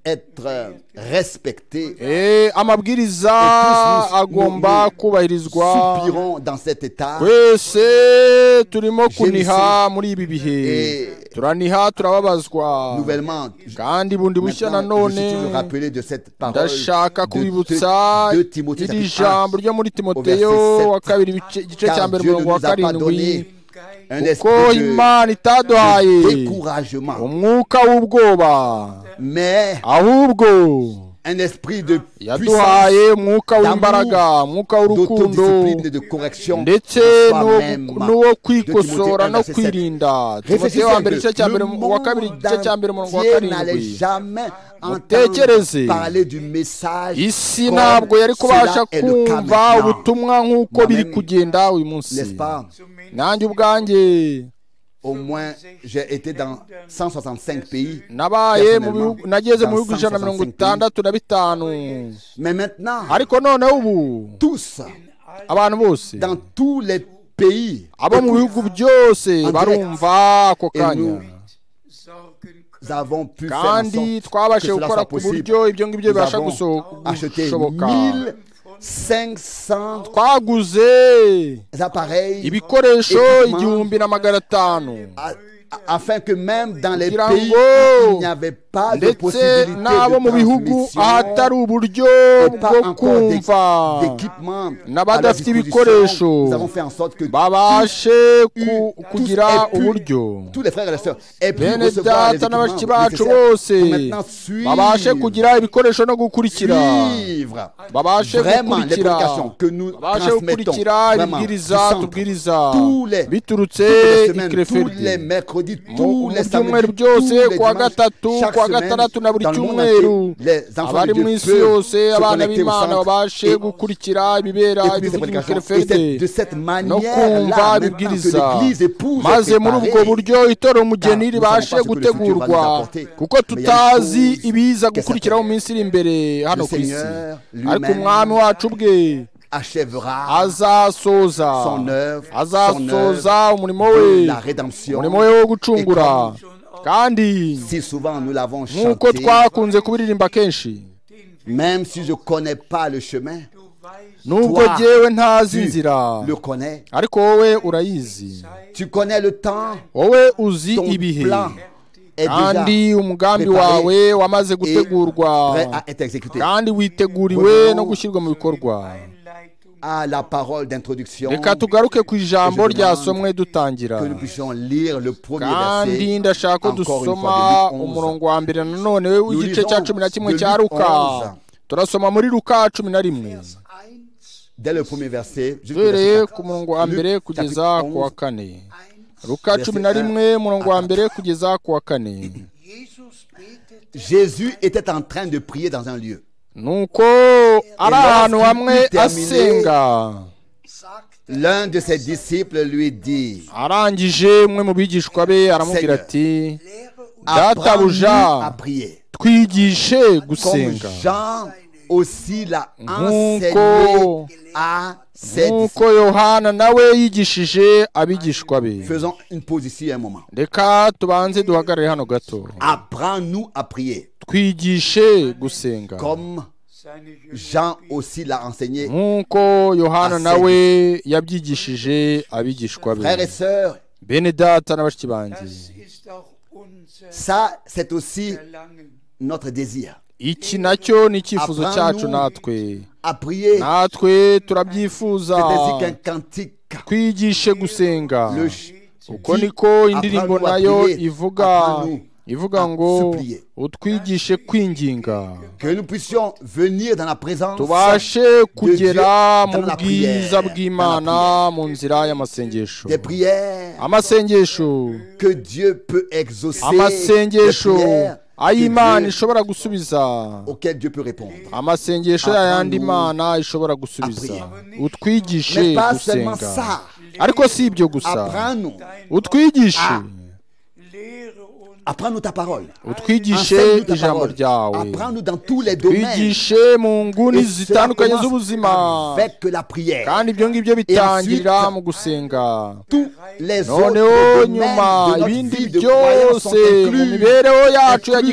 être respectées. Eh, amabwiriza Et tous nous- agomba nous- kubahirizwa Soupirons dans cet état twese turimo kuniha Jenoside. muri ibi bihe Et- turaniha turababazwa nouvellement. Je- kandi bundi bushya na Maintenant, je none suis toujours rappelé de cette parole ndashaka kubibutsa de, de, de Timothée iri chapitre jambo 1. ryo muri timoteyo verset sept. wa kabiri ibice- igice cya Car mbere Dieu ne umurongo wa nous a pas karindwi donné Im Un Geist ko esprit de, imana itaduhaye de découragement, umwuka w'ubwoba mais ahubwo un esprit de puissance, yaduhaye umwuka w'imbaraga umwuka w'urukundo d'autodiscipline et de correction ndetse à n'uwo soi-même. gu- n'uwo kwikosora un no verset sept. kwirinda timoteyo wa mbere igice cya mbere mu- wa kabiri igice cya mbere umurongo wa Réfléchissez n'allait karindwi jamais Mutekereze. entendre parler du message isi comme ntabwo yari kubasha cela est le cas kumva maintenant. ubutumwa nk'uko biri Moi-même, kugenda uyu munsi n'est-ce pas nanjye ubwanjye Au moins, j'ai été dans 165 pays. nabaye mu bihugu Personnellement, nageze mu dans bihugu ijana na mirongo 165 itandatu na bitanu Mais maintenant, ariko noneho ubu tous, abantu bose dans tous les pays, abo mu bihugu byose En direct. barumva ako Et kanya nous sorgen können. nous avons pu faire en kandi sorte twabashije que cela gukora soit ku possible. buryo ibyo ngibyo Nous bibasha avons guso- Acheter gushoboka 1500 twaguze appareils ibikoresho Equipment. igihumbi na magana atanu a- a- afin que même dans les Kugira pays ngo où il n'y avait pas de ndetse possibilité de n'abo mu bihugu ahatari transmission uburyo et pas bwo encore d'é- kumva d'équipement à leur n'abadafite ibikoresho disposition, nous avons fait en sorte que babashe ku- tous- kugira et puis- uburyo tous les frères et les sœurs aient pu bene recevoir les data n'abashiki équipements bacu nécessaires bose pour maintenant babashe suivre kugira ibikoresho no gukurikira suivre babashe vraiment les gukurikira prédications que nous babashe transmettons gukurikira vraiment du ibibwiriza centre, tubwiriza tous les- biturutse toutes les i semaines, tous les Krefeldi mercredis, mu tous les mu byumweru samedis, tous byose les kuwa dimanches, gatatu chaque kuwa semaine, gatandatu na buri dans le monde cyumweru entier, les enfants abari de Dieu mu isi peuvent yose se abana connecter au b'imana centre babashe et- gukurikira ibibera écouter ces ibivuga mu prédications. Et c'est de Krefeldi cette no manière-là, kumva maintenant que bibwiriza l'Église épouse et maze muri ubwo préparée, buryo itora umugeni Car ribashe nous savons pas ce que le futur va nous gutegurwa apporter. kuko Mais il y a des tutazi choses ibiza que gukurikira mu minsi iri imbere hano Le ku isi Seigneur ariko lui-même umwami wacu bwe achèvera azasoza son œuvre, son azasoza œuvre umurimo we de la rédemption. umurimo we wo gucungura Et kandi Si souvent nous l'avons nk'uko chanté, twakunze kubiririmba kenshi même si je connais pas le chemin, Du weißt, nubwo Toi, jyewe ntazi tu inzira le connais. ariko wowe urayizi Tu connais le temps, wowe uzi ton ibihe plan est déjà kandi umugambi préparé wawe wamaze et gutegurwa prêt à être exécuté. kandi witeguriwe Revenons no gushyirwa mu bikorwa Einleitung À la parole d'introduction, reka tugaruke ku ijambo demande ryasomwe dutangira que nous puissions lire le premier kandi verset. ndashaka ko encore une fois, dusoma de Luc 11. umurongo wa mbere nanone w'igice cya lisons cumi na kimwe de cya Luc ruka 11. turasoma muri ruka cumi na rimwe eins, Dès le premier verset, jusqu'au duhereye verset ku 14. murongo wa mbere Luc, kugeza chapitre ku wa 11, kane eins. ruka cumi na rimwe umurongo wa mbere kugeza ku wa kane Jesus betete Jésus était en train de prier dans un lieu. nuko ari ahantu hamwe asenga sagte L'un de ses disciples lui dit arangije umwe mu bigishwa be aramubwira ati Lehre uns Apprends-nous databuja à prier. twigishe Comme gusenga Jean aussi l'a enseigné Nkuko- à ses nk'uko disciples. yohana nawe yigishije abigishwa be Faisons une pause ici un moment. reka tubanze duhagarare hano gato Apprends-nous à prier. twigishe gusenga Comme seine Jünger Jean aussi l'a enseigné. nk'uko yohana nawe yabyigishije abigishwa Frères et be sœurs, bene data na bashiki banjye Das ist auch unser ça c'est aussi Verlangen. notre désir. iki nacyo ni icyifuzo cyacu natwe À prier, natwe turabyifuza c'est ainsi qu'un cantique. twigische gusenga Le ch- uko niko indirimbo apprends-nous à nayo prier, ivuga apprends-nous ivuga à ngo supplier. utwigishe kwinginga Que nous puissions venir dans la présence tubashe kugera mu dans la bwiza prière, dans bw'imana mu nzira y'amasengesho des prières amasengesho que Dieu peut exaucer. amasengesho Des prières ayo imana ishobora gusubiza auquel Dieu peut répondre. amasengesho ya yandi imana ishobora gusubiza utwigishe Mais pas seulement gusenga ça. ariko si ibyo gusa Apprends-nous. utwigishe Lehre uns Apprends-nous ta parole. utwigishe Enseigne-nous ta ijambo parole. ryawe Apprends-nous dans tous les domaines. twigishe mu nguni Et cela zitandukanye z'ubuzima commence avec la prière. kandi ibyo ngibyo bitangirira ensuite, mu gusenga Tous les autres noneho domaines nyuma de notre ibindi vie de croyance sont byose mu inclus mibereho yacu ya inclus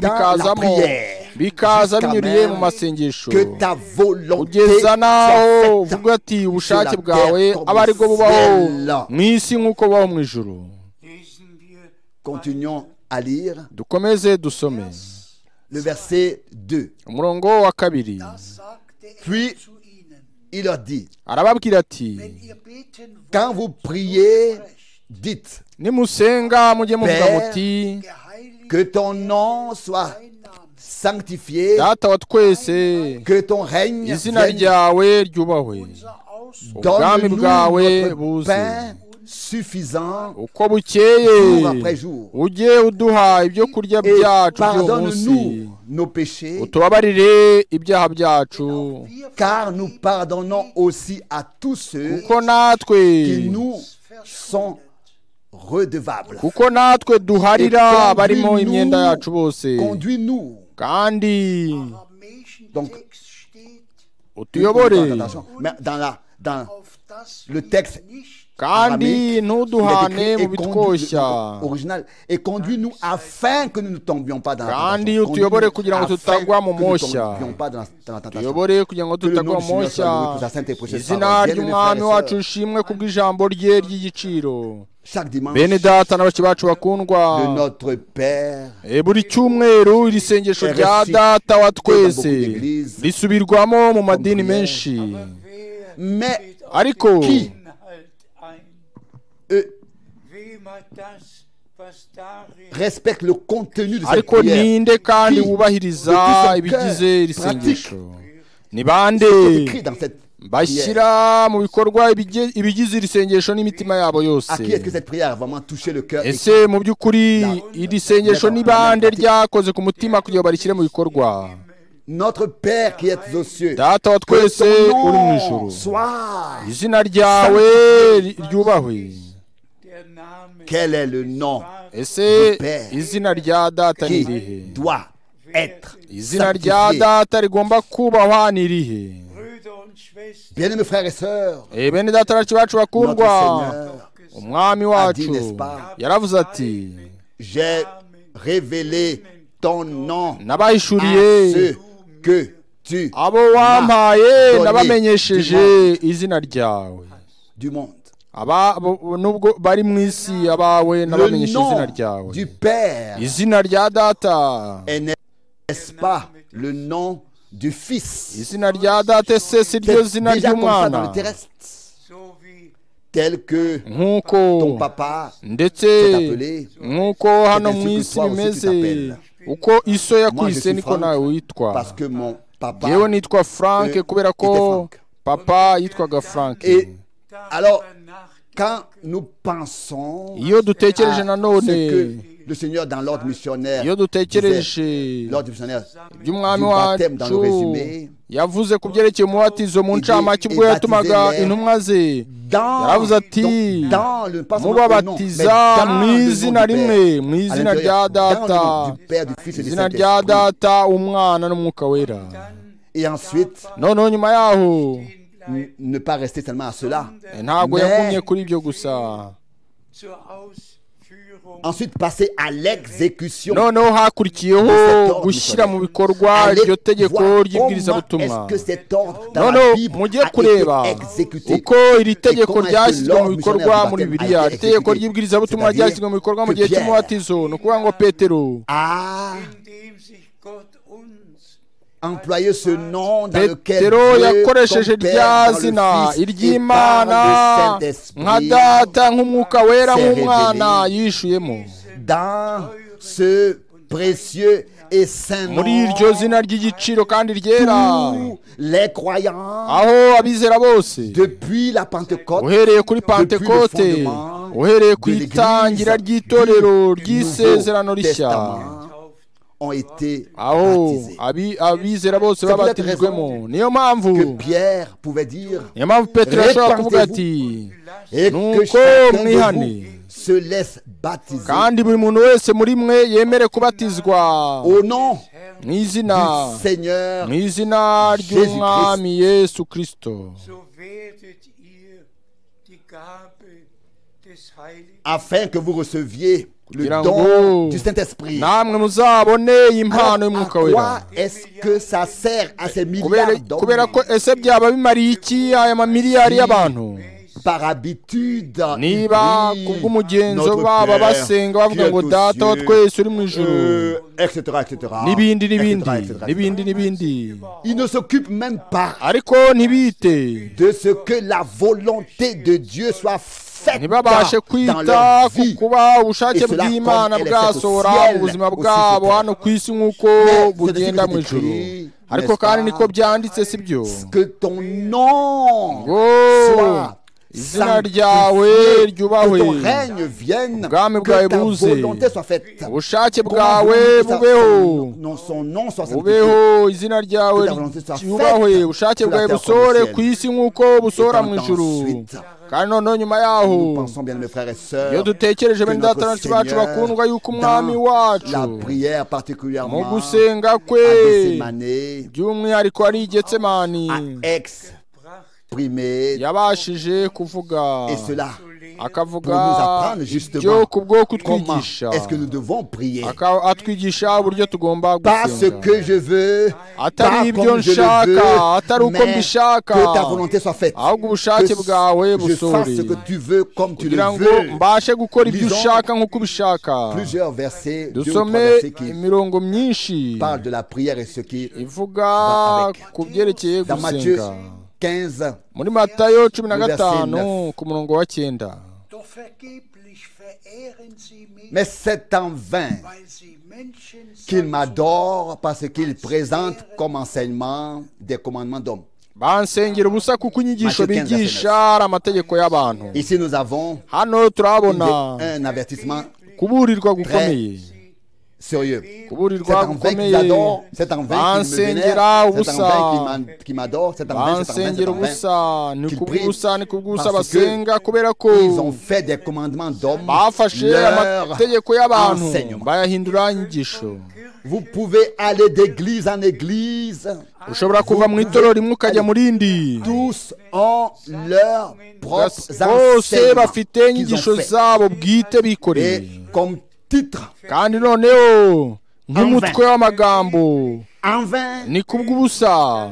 dans la bikazamo prière. bikaza Jusqu'à binyuriye mu même masengesho que ta volonté ugeza n'aho soit uvuga faite. ati ubushake la bwawe terre comme aba ari bwo au bubaho ciel. mu isi nk'uko bubaho mu ijuru lesen wir Continuons à lire dukomeze dusome le verset 2. umurongo wa kabiri Das sagte er Puis- zu ihnen. Il leur dit, arababwira ati Wenn ihr beten wollt, quand vous priez, dites nimusenga mujye muvuga Père, muti geheiligt que ton nom soit dein Name, sanctifié, data wa twese que ton règne izina vienne ryawe ryubahwe unser Ausdruck Ubwami Donne-nous bwawe notre buze. pain suffisant uko bukeye jour après jour. ujye uduha ibyo kurya et byacu by'umunsi pardonne-nous nos péchés, utubabarire ibyaha byacu wir car nous pardonnons aussi à tous ceux kuko natwe qui nous sont redevables. kuko natwe duharira Et abarimo conduis-nous- imyenda yacu bose Conduis-nous. kandi aramäischen Donc- Text steht, utuyobore Attention, mais dans la, dans auf das Le wir texte- nicht kandi il ntuduhane est écrit, mu et conduis- bitwoshya le- le- original et conduis-nous afin que nous ne tombions pas dans la tentation. Kandi utuyobore kugira ngo Conduis-nous tutagwa afin mu que nous ne moshya. tombions pas dans la- dans la tentation. tuyobore kugira ngo Que le nom tutagwa du Seigneur soit moshya loué pour sa sainte et précieuse izina parole. Bien-aimés ry'umwami frères et wacu sœurs, ishimwe kubw'ijambo rye ry'igiciro Chaque dimanche, bene data n'abaki bacu bakundwa de notre Père, E, buri cyumweru iri sengesho rya RFC, data wa twese beaucoup d'églises, risubirwamo mu madini prière. menshi wer mais ariko Qui? Inhalt ein. eux Wem hat das, was darin respectent le contenu de cette ariko prière. ninde kandi Qui? wubahiriza De tout son ibigize cœur, iri sengesho ni Ce bande qui est écrit dans cette prière. bashyira mu bikorwa ibige- ibigize iri sengesho n'imitima yabo À yose qui est-ce que cette prière a vraiment touché le cœur et ese mu by'ukuri iri sengesho ni bande ryakoze ku mutima kugira ngo barishyire mu bikorwa Notre Père qui est aux cieux, data wa que twese ton uri mu nom ijuru soit. izina ryawe ri- ryubahwe der Name Quel est le nom ese Père. izina rya data ni qui irihe doit être izina sanctifié. rya data rigomba kubahwa ni irihe Brüder und Schwestern Bien-aimés frères et sœurs, Eh, bene data bacu bacu notre bakundwa Seigneur, umwami Adi, wacu n'est-ce pas? yaravuze ati j'ai révélé ton nom à nabahishuriye ceux que tu abo wampaye Donnez nabamenyesheje izina ryawe du monde. aba bo- nubwo bari mu isi abawe Le nabamenyesheje izina nom ryawe du Père izina rya data est n'est-ce pas le nom du Fils izina rya data ese si ryo C'est zina déjà comme ça dans ry'umwana le terrestre, so wie tel que nk'uko ton papa ndetse s'est appelé. nk'uko hano mu isi toi aussi bimeze tu t'appelles. uko iso yakwise suis niko Franck, nawe witwa Parce que mon papa. yewe nitwa frank Euh, kubera ko était Frank. papa yitwaga frank Et alors, nachdenken quand nous pensons iyo à dutekereje ce nanone que le Seigneur dans l'ordre missionnaire, iyo dutekereje disait, l'ordre missionnaire, by'umwami du baptême dans wacu le résumé, yavuze ku byerekeye umubatizo mu Il dit, ncamake ubwo et yatumaga baptisez-les. intumwa ze dans, yaravuze ati donc, dans le pas seulement au nom, mais mubabatiza dans mu le nom izina du Père, rimwe à mu izina rya l'intérieur, dans data le nom du Père, du Fils et du izina rya Saint-Esprit. data umwana n'umwuka wera Et ensuite, noneho nyuma yaho n- ne pas rester seulement à cela. eh, ntabwo Mais- yagumye kuri ibyo gusa zur Ausführung Ensuite, passer à l'exécution. noneho hakurikiyeho ordre gushyira mu missionnaire. bikorwa Allez iryo tegeko voir comment ry'ibwirizabutumwa est-ce que cet ordre dans noneho la Bible mujye a kureba été exécuté. uko iri tegeko comment est-ce que ryashyizwe mu l'ordre bikorwa missionnaire du muri baptême bibiliya a été itegeko exécuté. ry'ibwirizabutumwa C'est-à-dire ryashyizwe mu bikorwa mu que gihe Pierre- cy'umubatizo ni ukuvuga ngo petero a indem sich Gott uns employé ce nom dans lequel Dieu, petero yakoresheje ton Père, rya dans le zina Fils, et par iry'imana le nka Saint-Esprit, data nk'umwuka wera s'est nk'umwana révélé. yishuyemo dans ce précieux et saint nom, muri iryo zina ry'igiciro kandi ryera tous les croyants, aho abizera bose depuis la Pentecôte, uhereye kuri pantekote uhereye ku itangira ry'itorero ry'isezerano rishya Testament, tauft ont été aho baptisés. abi- abizera bose C'est babatijwemo niyo mpamvu Que Pierre pouvait dire niyo mpamvu petero yashobora kuvuga Repentez-vous. ati et Nuko que chacun mwihane. de vous se laisse baptiser kandi buri muntu wese muri mwe yemere kubatizwa au nom mu izina du Seigneur mu izina ry'umwami yesu kirisito so werdet ihr die Gabe des Heiligen. afin que vous receviez le Kugira don ngo du Saint-Esprit. namwe muzabone iyi Alors, mpano à y'umwuka wera quoi est-ce que ça sert à ces Kubera- milliards kubera d'hommes ko ese byaba bimariye iki aya mamiliyari y'abantu par habitude ils niba prient kubw'umugenzo notre baba Père basenga qui bavuga est ngo aux data wa cieux, twese uri mu ijuru euh, etc etc n'ibindi etc., n'ibindi etc., etc. n'ibindi n'ibindi ils ne s'occupent même pas ariko ntibite de ce que la volonté de Dieu soit faite ntibabashe dans kwita leur ku vie kuba ubushake Et cela bw'imana comme elle est bwasohora faite au ciel, mu buzima aussi bwabo sur terre. hano ku isi nk'uko Mais bugenda c'est mu écrit, ijuru n'est-ce ariko kandi pas? niko byanditse si byo que ton nom ngo soit izina sanctifié, ryawe que ryubahwe ton règne vienne, Ubwami que bwawe ta buze. volonté soit faite. ubushake Comment bwawe voulez-vous que sa- bubeho son- non, son nom soit sanctifié ubeho izina ryawe Que ta volonté soit ryubahwe faite ubushake sur la bwawe terre busore comme au ku ciel. isi nk'uko busora mu ijuru ensuite, kandi noneho nyuma yaho Nous pensons bien, mes frères et iyo sœurs, dutekereje que bene notre data na nshuti bacu Seigneur, bakundwa yuko umwami dans wacu la prière mu particulièrement gusenga à kwe Gethsemane, by'umwihariko ari igetsemani a exprimé yabashije kuvuga et cela pour akavuga nous apprendre ibyo justement ku bwo comment kutwigisha est-ce que nous devons prier. Aka- atwigisha uburyo tugomba Pas ce gusenga que je veux, pas atari ibyo comme je le nshaka atari veux, uko mais que ta mbishaka volonté soit faite. ahubwo Que ubushake bwawe je fasse ce busore que tu veux comme tu le kugira ngo veux. mbashe gukora ibyo Lisons ushaka nk'uko ubishaka Plusieurs versets, deux ou trois dusome versets qui imirongo myinshi parlent de la prière et ce qui... ivuga avec. ku byerekeye Dans Matthieu gusenga 15, muri matayo cumi na Le verset gatanu neuf. ku murongo wa cyenda Doch vergeblich verehren sie mich, mais c'est en vain weil sie Menschen qu'ils sind, m'adorent parce qu'ils présentent comme enseignement des commandements d'hommes. bansengera ubusa kuko inyigisho Matthieu 15, bigisha ari amategeko y'abantu Ici, nous avons hano une- turahabona un avertissement kuburirwa gukomeye sérieux. C'est kuburirwa en vain qu'ils gukomeye adorent, c'est en vain qu'ils me Bansengera vénèrent, c'est en ubusa vain qu'ils m'a- qu'ils m'adorent, c'est en vain, c'est en vain, c'est bansengera en vain. ubusa ni qu'ils kubw'ubusa prient ni kubw'ubusa parce que basenga kubera ko Ils ont fait des commandements d'hommes bafashe leur amategeko y'abantu enseignement. bayahindura inyigisho Vous pouvez aller d'église en église. ushobora kuva mu itorero rimwe ukajya mu rindi Tous ont leurs propres bose enseignements bafite qu'ils inyigisho ont fait. zabo bwite Et bikoreye comme titre, kandi noneho nk'umutwe w'amagambo en vain, ni kubw'ubusa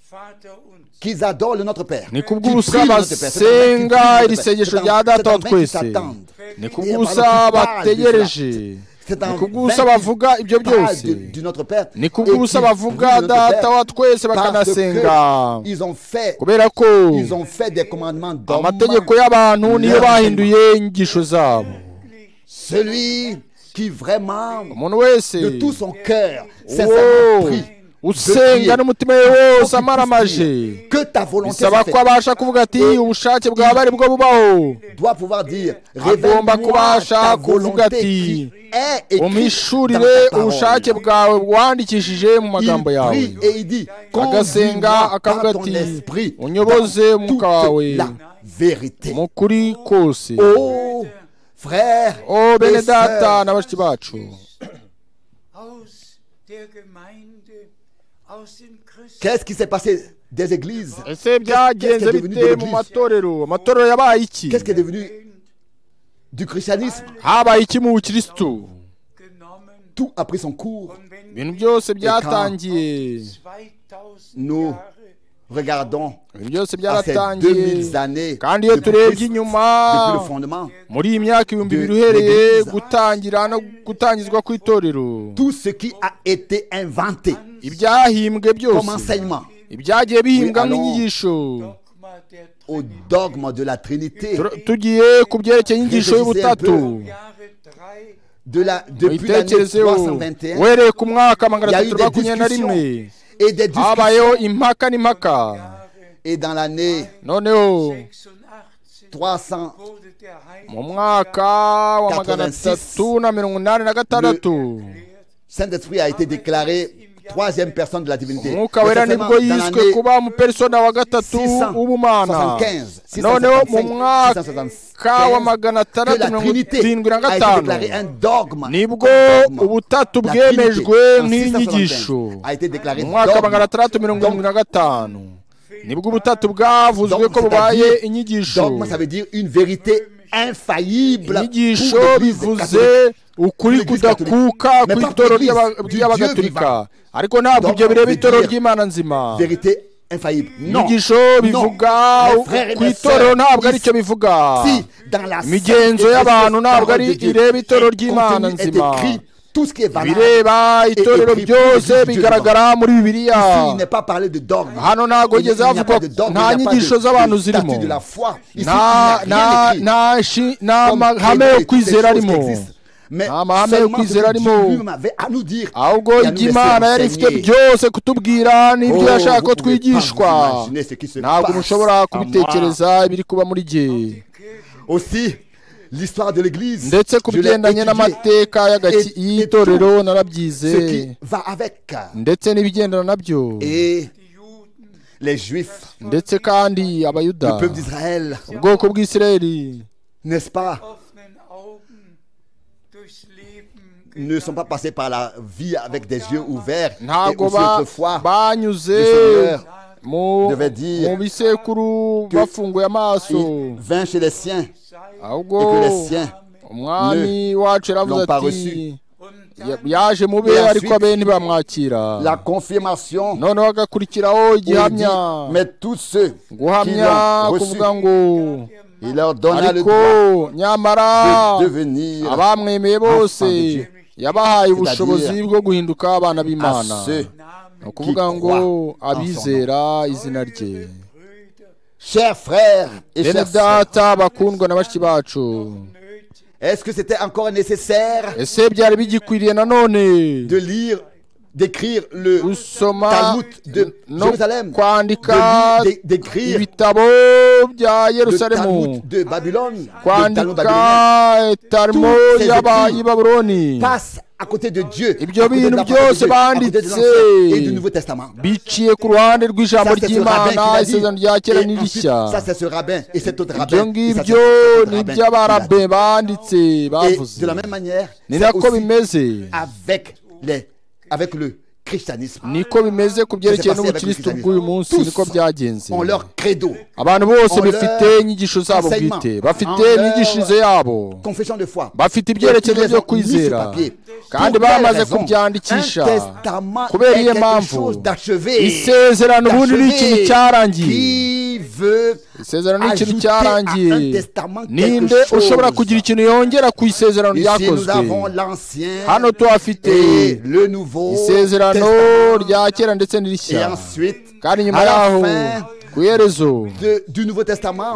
Vater uns. qu'ils adorent le Notre Père. ni Qu'ils prient kubw'ubusa le Notre Père. C'est en vain qu'ils prient basenga le iri Notre Père. sengesho C'est en- rya c'est data en wa vain qu'ils twese s'attendent. ni Et kubw'ubusa par le coup, bategereje C'est ni en kubw'ubusa vain qu'ils bavuga ibyo parlent byose du, du Notre Père. ni et qu'ils kubw'ubusa prient bavuga le Notre Père data wa twese parce bakanasenga que ils ont fait, kubera ko ils ont fait des commandements d'hommes. amategeko y'abantu niyo bahinduye inyigisho zabo Celui qui vraiment, umuntu wese de tout son cœur, Wow. sincèrement prie. usenga n'umutima we wose amaramaje Que ta volonté bisaba soit ko faite. abasha kuvuga ati ubushake bwawe ari bwo bubaho doit pouvoir dire Agomba révèle-moi kubasha ta kuvuga volonté ati, qui est écrite umwishurire dans ta ubushake parole. bwawe wandikishije mu magambo Il yawe prie et il dit agasenga conduis-moi akavuga par ton ati esprit unyoboze dans umwuka wawe toute la vérité. mu kuri kose Oh, frère, o bene et sœurs, data na bashiki bacu aus der Gemeinde, aus den Christen. qu'est-ce qui s'est passé des églises ese byagenze bite mu matorero amatorero yabaye iki Qu'est-ce qui est devenu du christianisme habaye iki mu bukirisitu genommen Tout a pris son cours. und wenn ibintu wir byose byatangiye 2000 Nous Jahre Regardons ibintu byose à ces byaratangiye 2000 années kandi de iyo turebye Christ, inyuma depuis le fondement. muri iyi myaka ibihumbi bibiri de- uhereye de- de- gutangira no gutangizwa kw'itorero Tout ce qui a été inventé ibyahimbwe comme byose enseignement ibyagiye bihimbwa Oui, alors- nk'inyigisho Dogma der au dogme de la Trinité, Tur- tugiye ku byerekeye inyigisho Réfléchissez y'ubutatu un Trinity. Jahre 3 de la, depuis l'année muyitekerezeho 321, uhereye ku mwaka magana il y a eu atatu des makumyabiri na rimwe discussions et des discussions. habayeho impaka n'impaka Et dans l'année noneho 86 300, wurde der Heilige mu mwaka wa magana atatu na mirongo inani na gatandatu Geist gelehrt, Saint-Esprit a été déclaré troisième personne de la divinité. umwuka wera Récemment, nibwo dans yiswe l'année kuba umupersona wa gatatu 675, w'ubumana 675, noneho mu mwaka wa magana que atandatu la mirongo Trinité irindwi na a été déclarée un gatanu dogme. nibwo Un dogme. ubutatu La Trinité, bwemejwe en 675, nk'inyigisho a été déclarée mu mwaka wa dogme. magana atandatu mirongo irindwi na gatanu nibwo ubutatu bwavuzwe Dogme, ko bubaye c'est-à-dire- inyigisho Dogme, ça veut dire une vérité infaillible pour inyigisho l'Église bivuze catholique. ukuri Pour l'Église kudakuka catholique. Mais ku pas itorero pour l'Église ry'aba- du ry'abagatolika Dieu vivant. ariko ntabwo Dogme ibyo bireba veut itorero dire ry'imana nzima Vérité infaillible. Non. inyigisho Non. bivuga Mes frères et ku mes itorero sœurs, ntabwo ari ici, cyo bivuga Si dans la imigenzo sainteté y'abantu précieuse ntabwo parole ari de Dieu ireba itorero est ry'imana contenue, est nzima écrit tout ce qui est valable. bireba itorero écrit byose pour Dieu bigaragara muri bibiliya Ici, il n'est pas parlé de dogme. hano ntabwo Il n'y a- ugeze il n'y a havugwa pas de dogme, nta il n'y a pas nyigisho de- z'abantu de zirimo statut de la foi. Ici, nta il n'y a rien nta écrit. nta shi- nta Comme Dieu mahame est yo toutes ces kwizera choses qui arimo existent. Mais Nta mahame yo seulement ce kwizera que Dieu arimo. lui-même avait à nous dire. ahubwo et à nous laisser imana yari ifite enseigner. byose kutubwira n'ibyo Oh, yashaka ko vous pouvez pas twigishwa vous imaginer ce qui se ntabwo passe mushobora en kubitekereza ibiri kuba muri jye Aussi, l'histoire de l'Église. ndetse ku je l'ai bigendanye étudiée. n'amateka y'agaki- Et- et y'itorero tout narabyize Ce qui va avec. ndetse n'ibigendana nabyo Et les Juifs, ndetse kandi abayuda le peuple d'Israël, ubwoko bw'isirayeli n'est-ce pas, offenen Augen durchs Leben ne sont pas passés par la vie avec des yeux ouverts. Et ntabwo aussi ba- autrefois, banyuze le Seigneur mu devait dire mu bisekuru bafunguye amaso il vint chez les siens ahubwo et que les siens umwami wacu yaravuze l'ont pas ati reçu. und ya- yaje mu be Et ariko ensuite, abe ntibamwakira la confirmation. noneho hagakurikiraho où il dit, igihamya mais tous ceux qui guhamya l'ont reçu, kuvuga ngo il leur donna le ariko droit nyamara de devenir abamwemeye bose yabahaye ubushobozi bwo guhinduka abana à b'imana ceux. ni ukuvuga ngo abizera izina rye Chers frères et bene chers sœurs, data bakundwa na bashiki bacu est-ce que c'était encore nécessaire ese byari bigikwiriye nanone de lire, d'écrire le gusoma Talmud de no Jérusalem, kwandika de lire- d'é- d'écrire ibitabo bya le yerusalemu Talmud de Babylone, le Talmud kwandika babylonien tarimo Toutes ces écrits y'abayi babuloni passe à côté de Dieu, à Et bien, côté de nous la Dieu, parole de c'est Dieu, à côté de bandit, l'Ancien c'est- et du Nouveau Testament. biciye ku ruhande rw'ijambo Ça, c'est ce rabbin qui ry'imana l'a dit. isezerano rya Et kera ensuite, n'irishya ça, c'est ce rabbin et cet autre ibyo rabbin. et ça, c'est ngibyo cet autre rabbin qui ni l'a dit. iby'abarabe banditse Et bavuze de la même manière, ni c'est nako aussi bimeze avec, les, avec le christianisme. niko bimeze ku byerekeye n'ubukirisitu bw'uyu munsi Tous niko byagenze On leur credo, abantu bose On leur bafite inyigisho zabo enseignement. bwite bafite On leur imyigishirize yabo confession de foi. bafite Ils ibyerekezo les ont byo mis sur kwizera papier. kandi Pour quelle bamaze raison? kubyandikisha Un testament kubera est iyo quelque mpamvu chose d'achevé. isezerano ubundi ni ikintu D'achevé. cyarangiye Qui veut isezerano ni ikintu ajouter à un cyarangiye testament ninde quelque chose. ushobora kugira ikintu yongera ku isezerano Ici, nous ryakozwe avons l'ancien hano tuhafite et le nouveau isezerano Testament. rya kera ndetse Et n'irishya ensuite, kandi nyuma à la yaho fin ku iherezo de- du Nouveau Testament,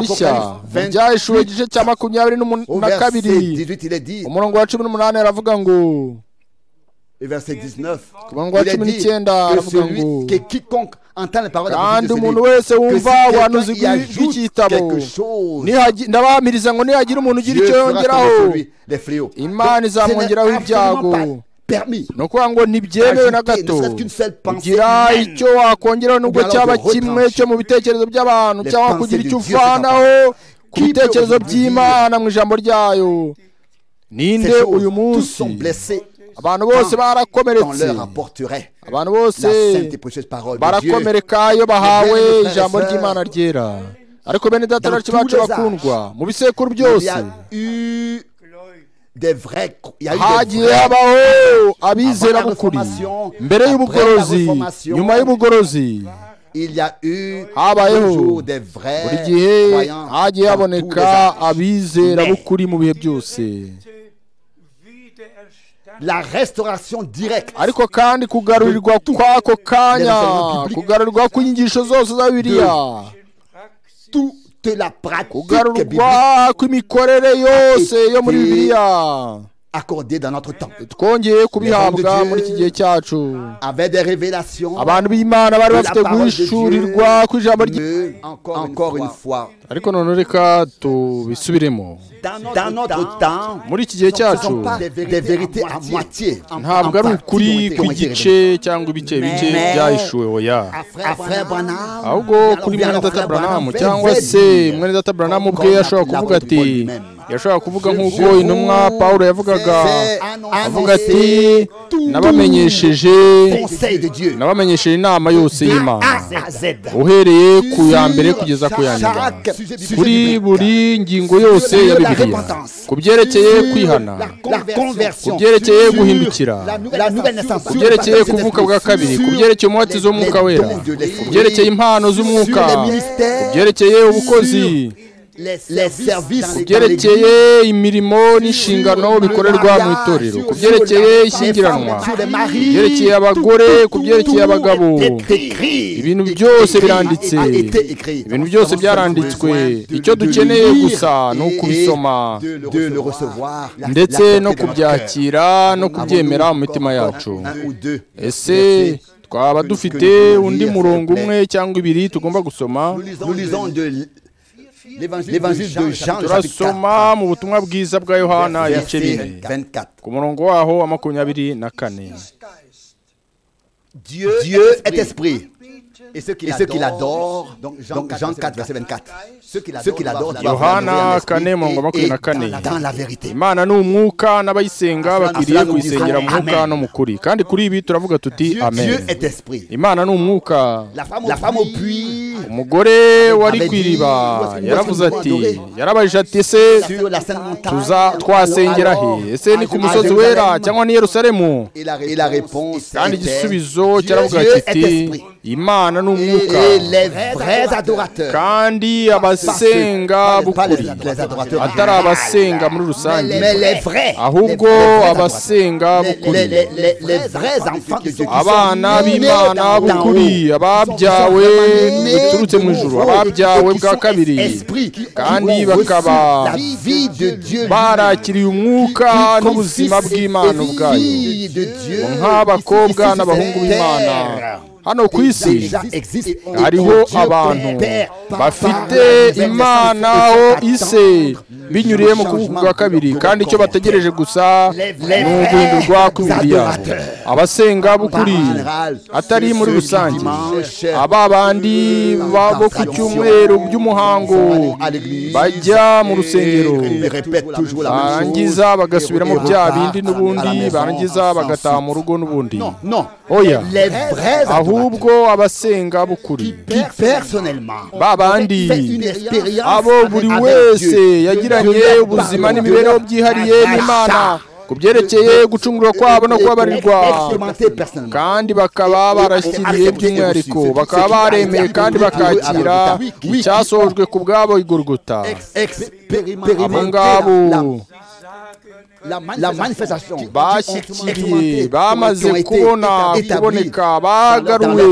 dans rishya Apocalypse 20, ryahishuwe igice cya makumyabiri n'umun- au na verset kabiri 18, il est dit, umurongo wa cumi n'umunani aravuga ngo et verset 19, ku murongo wa il est cumi dit n'icyenda que, aravuga celui- ngo que quiconque entend les paroles de la kandi prophétie de umuntu celui- wese que wumva si abahanuzi quelqu'un y bw'i- ajoute bw'iki gitabo quelque chose, Nihagi- ndabamiriza ngo nihagira umuntu ugira Dieu icyo fera yongeraho tomber sur lui les fléaux. Imana Donc, ce n'est izamwongeraho absolument ibyago. pas permis ni ukuvuga ngo ntibyemewe na Ajouter, gato ne serait-qu'une seule pensée kugira humaine. icyo wakongeraho Ou nubwo alors cyaba de kimwe retrancher. cyo mu bitekerezo by'abantu Les cyangwa pensées kugira de icyo Dieu uvanaho ku Qui peut bitekerezo aujourd'hui by'imana mu ijambo ryayo ces ninde choses. uyu Tous munsi sont blessés abantu bose quand barakomeretse leur apporterait abantu la bose sainte et précieuse parole de Dieu. barakomereka iyo bahawe Mes frères et ijambo sœurs, ry'imana ryera ariko bene data dans bacu tous bacu les bakundwa mu bisekuru Il y byose a eu des vrais, il y a eu des hagiye vrais habaho abizera Avant la b'ukuri Reformation, mbere après y'ubugorozi la Reformation, nyuma y'ubugorozi Il y a eu Habayeho. toujours des buri vrais gihe croyants dans hagiye tous les haboneka âges. abizera Mais b'ukuri mu bihe byose wiedererstanden. La restauration directe ariko kandi kugarurirwa kw'ako kanya kugarurirwa kw'inyigisho zose za bibiliya toute la pratique biblique kugarurwa kw'imikorere yose yo muri Été bibiliya accordé dans notre temps. twongeye kubihabwa Dieu. muri iki gihe cyacu Avec des révélations, abantu b'imana bari La bafite parole de guhishurirwa Dieu. kw'ijambo ry'imana mais Encore une encore fois. une fois, ariko none reka tubisubiremo dans, notre temps, muri iki gihe ce ne cyacu sont pas des vérités, à moitié. ntabwo ari ukuri kw'igice cyangwa ibice bice Mais- byahishuwe oya À frère Branham, ahubwo kuri mwene data buranamu cyangwa se mwene data buranamu ubwe yashobora kuvuga ati yashobora kuvuga nk'uko intumwa pawulo yavugaga avuga ati nabamenyesheje conseil de Dieu. nabamenyesheje inama yose y'imana A à Z. uhereye ku ya mbere kugeza ku ya nyuma Chaque sujet kuri biblique. buri ngingo yose ya bibiliya ku byerekeye kwihana la conversion, ku byerekeye guhindukira la nouvelle naissance, ku byerekeye kuvuka bwa kabiri ku byerekeye umubatizo w'umwuka wera ku byerekeye impano z'umwuka ku byerekeye ubukozi les, les services, ku byerekeye imirimo n'inshingano bikorerwa mu itorero ku byerekeye ishyingiranwa ku byerekeye abagore ku byerekeye abagabo ibintu byose biranditse ibintu byose byaranditswe icyo dukeneye gusa ni ukubisoma de le recevoir, la- ndetse la- no la- kubyakira no kubyemera mu mitima yacu un ou deux. ese twaba dufite undi murongo umwe cyangwa ibiri tugomba gusoma Nous lisons de l- l'évangile de Jean, le chapitre turasoma mu butumwa bwiza bwa yohana 4, ibice bine verset 24. ku murongo waho wa makumyabiri na kane Dieu est esprit. Et ceux qui l'adorent, donc Jean 4, verset 24. Ceux qui l'adorent, doivent Yohana l'adorer en esprit kane, murongo wa et makumyabiri na kane. dans- dans la vérité. imana ni umwuka n'abayisenga bakwiriye Amen. kuyisengera mu mwuka Amen. no mu kuri kandi kuri ibi turavuga tuti amen Dieu est esprit. imana ni umwuka La femme au puits, umugore wari ku iriba yaravuze ati yarabajije ati ese sur la sainte montagne, tuza twasengera he ese ni ku musozi wera cyangwa ni yerusalemu Et la, et la réponse kandi était, igisubizo Dieu- cyaravuga Dieu est kiti esprit. imana ni umwuka Et les vrais adorateurs, kandi abasenga bukuri atari abasenga muri rusange mais les vrais, ahubwo abasenga abasenga les, bukuri les, les, les vrais enfants de Dieu qui abana sont nés d'en- b'imana d'en haut. bukuri ababyawe biturutse mu ijuru ababyawe bwa kabiri kandi bakaba la vie de Dieu barakiriye umwuka n'ubuzima bw'imana ubwayo nk'abakobwa n'abahungu b'imana hano ku isi hariho abantu bafite imana ho ise binyuriye mu kuvuka kwa kabiri kandi icyo bategereje gusa ni uguhindurwa kw'imibiri yabo abasenga bukuri atari muri rusange aba bandi ba- bo ku cyumweru by'umuhango bajya mu rusengero barangiza bagasubira mu bya bindi n'ubundi barangiza bagataha mu rugo n'ubundi non oya les vrais adorateurs ahubwo abasenga bukuri qui personnellement ba bandi fait une expérience abo buri avec wese Dieu. yagiranye Dieu, ubuzima pardon. n'imibereho byihariye Dieu, n'imana ku byerekeye gucungurwa kwabo no kubabarirwa expérimenté personnellement kandi bakaba barashyiriye by'umwihariko bakaba baremeye kandi bakakira icyasojwe ku bwabo igurguta abo ngabo Expérimenté la, la, la manifestation bashyikiriye bamaze kubona kuboneka bagaruwe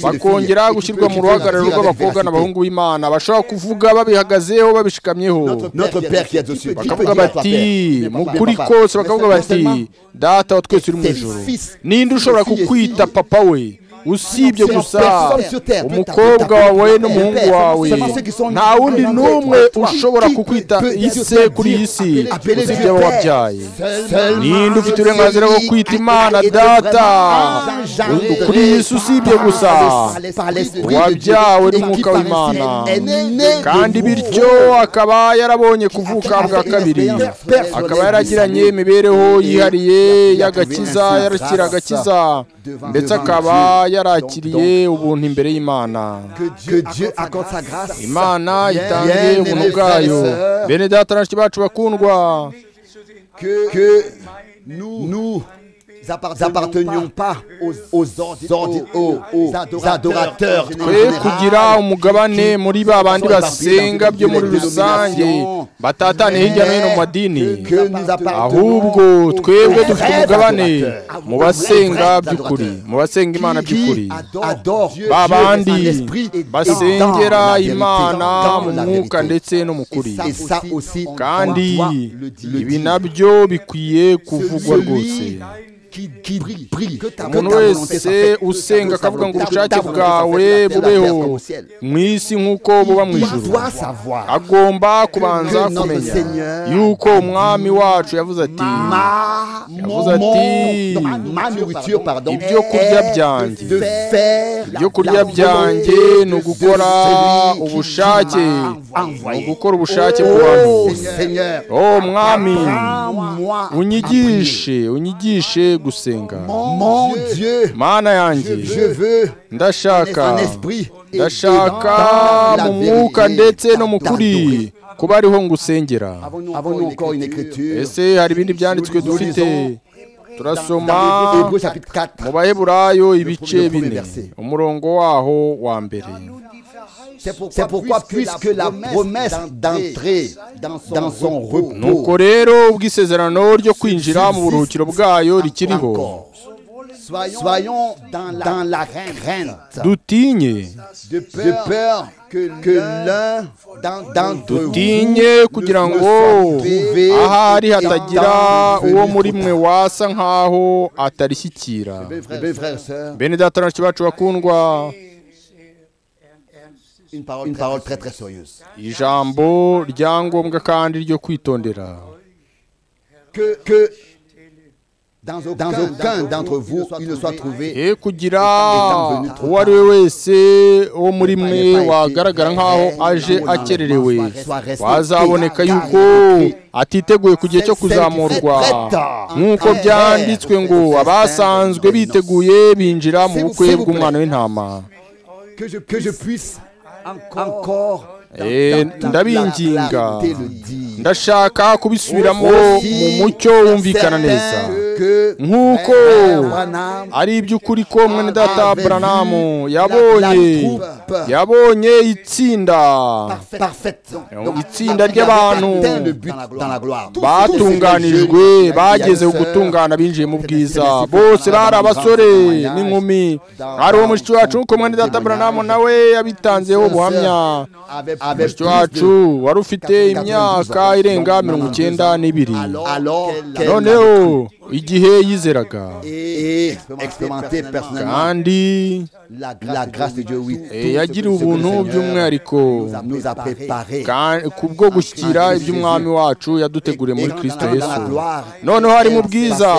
bakongera gushyirwa mu ruhagararo rw'abakobwa n'abahungu b'imana bashobora kuvuga babihagazeho babishikamyeho notre père qui est aux cieux bakavuga bati mu kuri kose bakavuga bati data wa twese uri mu ijoro ninde ushobora kukwita papa we usibye gusa umukobwa wawe n'umuhungu wawe nta wundi n'umwe ushobora kukwita ise kuri iyi si usibye abo wabyaye ninde ufite uburenganzira bwo kwita imana data kuri yesu usibye gusa wabyawe n'umwuka w'imana kandi bityo akaba yarabonye kuvuka bwa kabiri akaba yaragiranye imibereho yihariye y'agakiza yarakira agakiza ndetse akaba yarakiriye ubuntu imbere y'imana que Dieu accorde sa grâce imana itange ubuntu bwayo bene data na bashiki bacu bakundwa que nous appartenions pas aux, aux ordi- aux- aux adorateurs en twe général kugira umugabane muri ba bandi basenga byo muri rusange batatane hirya no hino mu madini que nous ahubwo appartenons aux twebwe vrais dufite umugabane adorateurs, mu basenga aux vrais by'ukuri adorateurs. mu basenga imana by'ukuri qui adorent Dieu ba bandi Dieu en esprit et dans basengera la vérité. imana Dans mu la vérité. mwuka ndetse no mu kuri Et ça aussi, on kandi doit le dire. ibi nabyo bikwiye kuvugwa rwose Celui qui, qui brille, brille. Que ta umuntu volonté soit wese faite. usenga akavuga ngo Ta- ta ubushake volonté bwawe soit faite, la terre bubeho comme au ciel. mu isi nk'uko buba mu Il ijuru doit savoir agomba kubanza notre kumenya Seigneur yuko umwami wacu yavuze ati ma, Yavuze ati, non, ma nourriture pardon, ibyo kurya est byanjye. de faire ibyo kurya la volonté byanjye ni de ugukora celui qui ubushake m'a envoyé. ni ugukora ubushake Oh, bwawe Seigneur, oh mwami prends-moi à prier. unyigishe unyigishe gusenga Mon Dieu, mana yanjye je veux ndashaka en esprit et ndashaka dans la mu mwuka vérité ndetse no mu kuri t'adorer. kuba ariho ngusengera Avons-nous encore une écriture ese hari ibindi byanditswe Nous dufite lisons turasoma dans Hébreux chapitre 4. mu baheburayo ibice le premier bine verset. umurongo waho wa mbere C'est pourquoi, puisque la promesse d'entrer dans son, repos nuko rero ubwisezerano ryo kwinjira mu buruhukiro bwayo rikiriho encore, soyons dans la, dans la crainte dutinye de peur, que, que l'un d'en- d'entre vous dutinye kugira ne ngo soit trouvé ahari hatagira étant venu uwo muri trop mwe tard. wasa nk'aho atarishyikira Eh bien, frères et sœurs, bene data na bacu bakundwa une parole, une parole très très sérieuse. ijambo rya ngombwa kandi ryo kwitondera Que, que dans aucun, d'entre vous, il ne soit trouvé ye kugira uwo ari we wese wo muri mwe wagaragara nk'aho aje akererewe wazaboneka yuko atiteguye ku gihe cyo kuzamurwa nk'uko byanditswe ngo abasanzwe biteguye binjira mu bukwe bw'umwana w'intama que je, que je puisse encore Eh, ndabinginga clarté le dire. ndashaka kubisubiramo mu mucyo wumvikana neza Que nk'uko Branham ari iby'ukuri ko mwene data Avait vu la- buranamu la yabonye troupe. yabonye itsinda parfaite. parfaite. Donc, itsinda ry'abantu atteint le but dans la gloire. Tous- tous ces jeunes batunganijwe qui bageze avaient ku gutungana binjije mu bwiza Sœur, bose bari abasore Sœur, n'inkumi Sœur, ari uwo mushiki wacu ko mwene data buranamu nawe yabitanzeho ubuhamya avaient- mushiki avaient plus de- wacu wari ufite imyaka irenga mirongo icyenda n'ibiri alors qu'elle noneho igihe yizeraga et expérimenté personnellement kandi la grâce de Dieu, oui. eh, Tout ce yagiriye que le ubuntu Seigneur by'umwihariko nous a préparé Ka- kubwo gushyira iby'umwami wacu yaduteguriye muri kirisito yesu noneho noneho ari mu bwiza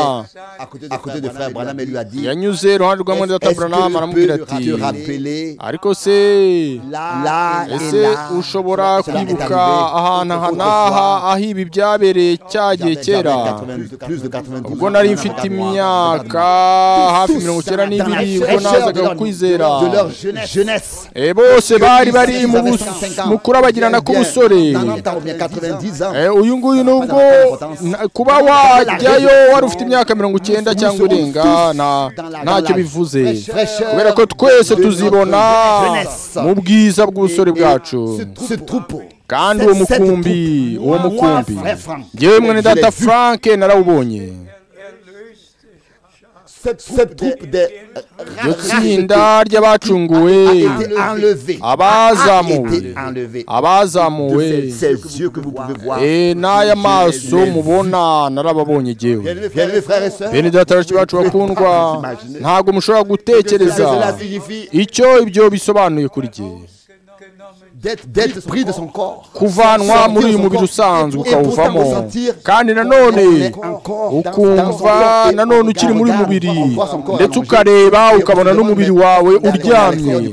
à côté de frère Branham et lui a dit yanyuze iruhande rwa mwene data Est-ce que buranamu aramubwira je ati peux te rappeler ariko se là et ese là ushobora Cela est kwibuka arrivé ahantu aha n'aha autrefois. aho ibi byabereye cyagiye J'avais- kera j'avais 92, plus de 92 ubwo nari ans, mfite 94, imyaka 94. hafi mirongo icyenda n'ibiri ubwo nazaga kwizera de leur jeunesse. Eh, bose bari bari Ils mu avaient bus- 150 ans. mu kurabagirana Bien, bien. k'ubusore Dans- dans- bien, 90 ans. Eh, uyu nguyu nubwo na- kuba wajyayo wari ufite imyaka mirongo icyenda cyangwa irenga nta- ntacyo bivuze kubera ko twese tuzibona mu bwiza bw'ubusore bwacu Ce troupeau. kandi uwo Cette mukumbi troupe. Moi, uwo mukumbi frère Franck, ngewe mwene je l'ai data vu. frank narawubonye Cette troupe des iryo tsinda ry'abacunguwe enlevé. abazamuwe Ces abazamuwe ces yeux que vous pouvez voir. eh, n'aya maso mubona narababonye ngewe Bien-aimés frères et sœurs. bene data benshi bacu bakundwa ntabwo mushobora gutekereza Cela signifie icyo ibyo bisobanuye kuri jye d'être d'être pris de son corps. kuvanwa muri uyu mubiri usanzwe ukawuvamo kandi nanone ukumva nanone ukiri muri uyu mubiri ndetse ukareba ukabona n'umubiri wawe uryamye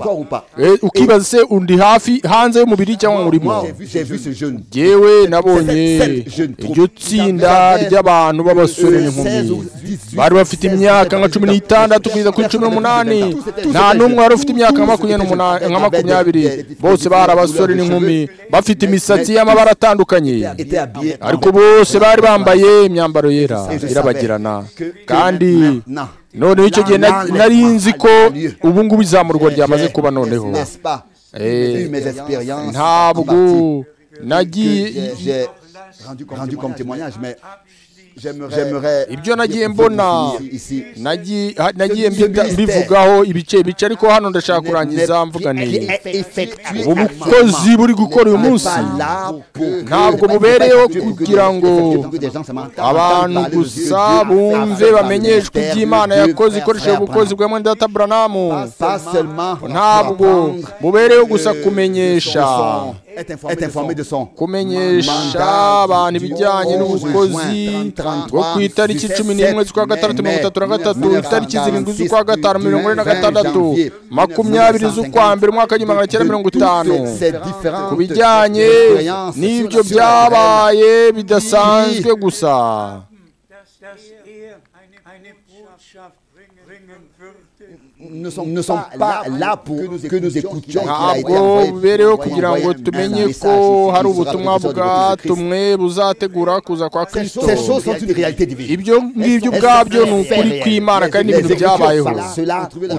Eh, ukibaza se undi hafi hanze y'umubiri cyangwa urimo Moi, j'ai vu ce jeune. yewe nabonye iryo tsinda ry'abantu b'abasore n'inkumi bari bafite imyaka nka cumi n'itandatu kugeza kuri cumi n'umunani nta n'umwe wari ufite imyaka nka makumyabiri n'umunani- nka makumyabiri bose bari abasore n'inkumi bafite imisatsi y'amabara atandukanye était habillé en ariko blanc. bose bari bambaye imyambaro yera Et je savais irabagirana que- que kandi maintenant, noneho icyo gihe na- maintenant, nari nzi ko lieu. ubu ngubu izamurwa ryamaze j'ai, kuba noneho n'est-ce pas, Eh, eu mes expériences en ntabwo partie que nagiye j'ai- j'ai rendu comme, témoignage, mais j'aimerais, j'aimerais Ibyo nagiye vous mbona, finir ici. nagiye ha- nagiye Ce- ce mbita- ministère mbivugaho ibice ibice ariko hano ndashaka kurangiza mvuga Qui neza est effectué ubu actuellement. bukozi buri gukora uyu n'est munsi pas là pour que- ntabwo n'est pas bubereyeho effectué pour que- kugira ngo effectué pour que des gens se mentent. abantu Entendre gusa parler de Dieu, bumve entendre bamenyeshwe parler iby'imana de Dieu, yakoze frère, ikoresheje frère, ubukozi bwa mwenda data buranamu pas seulement ntabwo bubereyeho gusa kumenyesha est informé de son kumenyesha abantu ibijyanye n'ubukozi bwo ku itariki cumi n'imwe z'ukwa gatandatu mirongo itatu na gatatu itariki zirindwi z'ukwa gatanu mirongo ine na gatandatu makumyabiri z'ukwa mbere umwaka w'igihumbi magana cyenda mirongo itanu ku bijyanye n'ibyo byabaye bidasanzwe gusa dass, dass er eine, eine Botschaft bringen, bringen würde. ne sont, ne sont pas là pour que nous écoutions ntabwo bubereyeho kugira ngo tumenye ko hari ubutumwa bwatumwe buzategura kuza kwa kirisito Ces choses sont une réalité divine. ibyo ngibyo ubwabyo ni ukuri kw'imana kandi ni ibintu byabayeho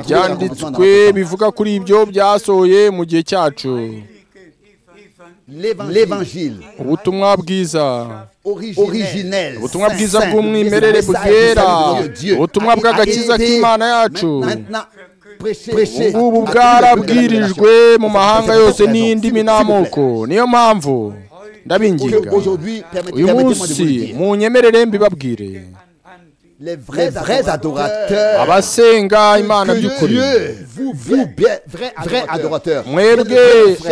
byanditswe bivuga kuri ibyo byasohoye mu gihe cyacu L'évangile ubutumwa bwiza originel, ubutumwa saint, bwiza saint, le bw'umwimerere message butera du salut de Dieu ubutumwa a été bw'agakiza k'imana yacu maintenant prêché- prêché à ubu tout le peuple de la nation. bwarabwirijwe mu mahanga C'est pour yose cette raison, n'indimi s'il vous plaît, n'amoko niyo mpamvu que ndabinginga aujourd'hui, permettez- uyu permettez-moi de munsi vous le dire, munyemerere mbibabwire les vrais, adorateurs, abasenga imana que by'ukuri Dieu vous, vous bien, vrais, adorateurs, mwebwe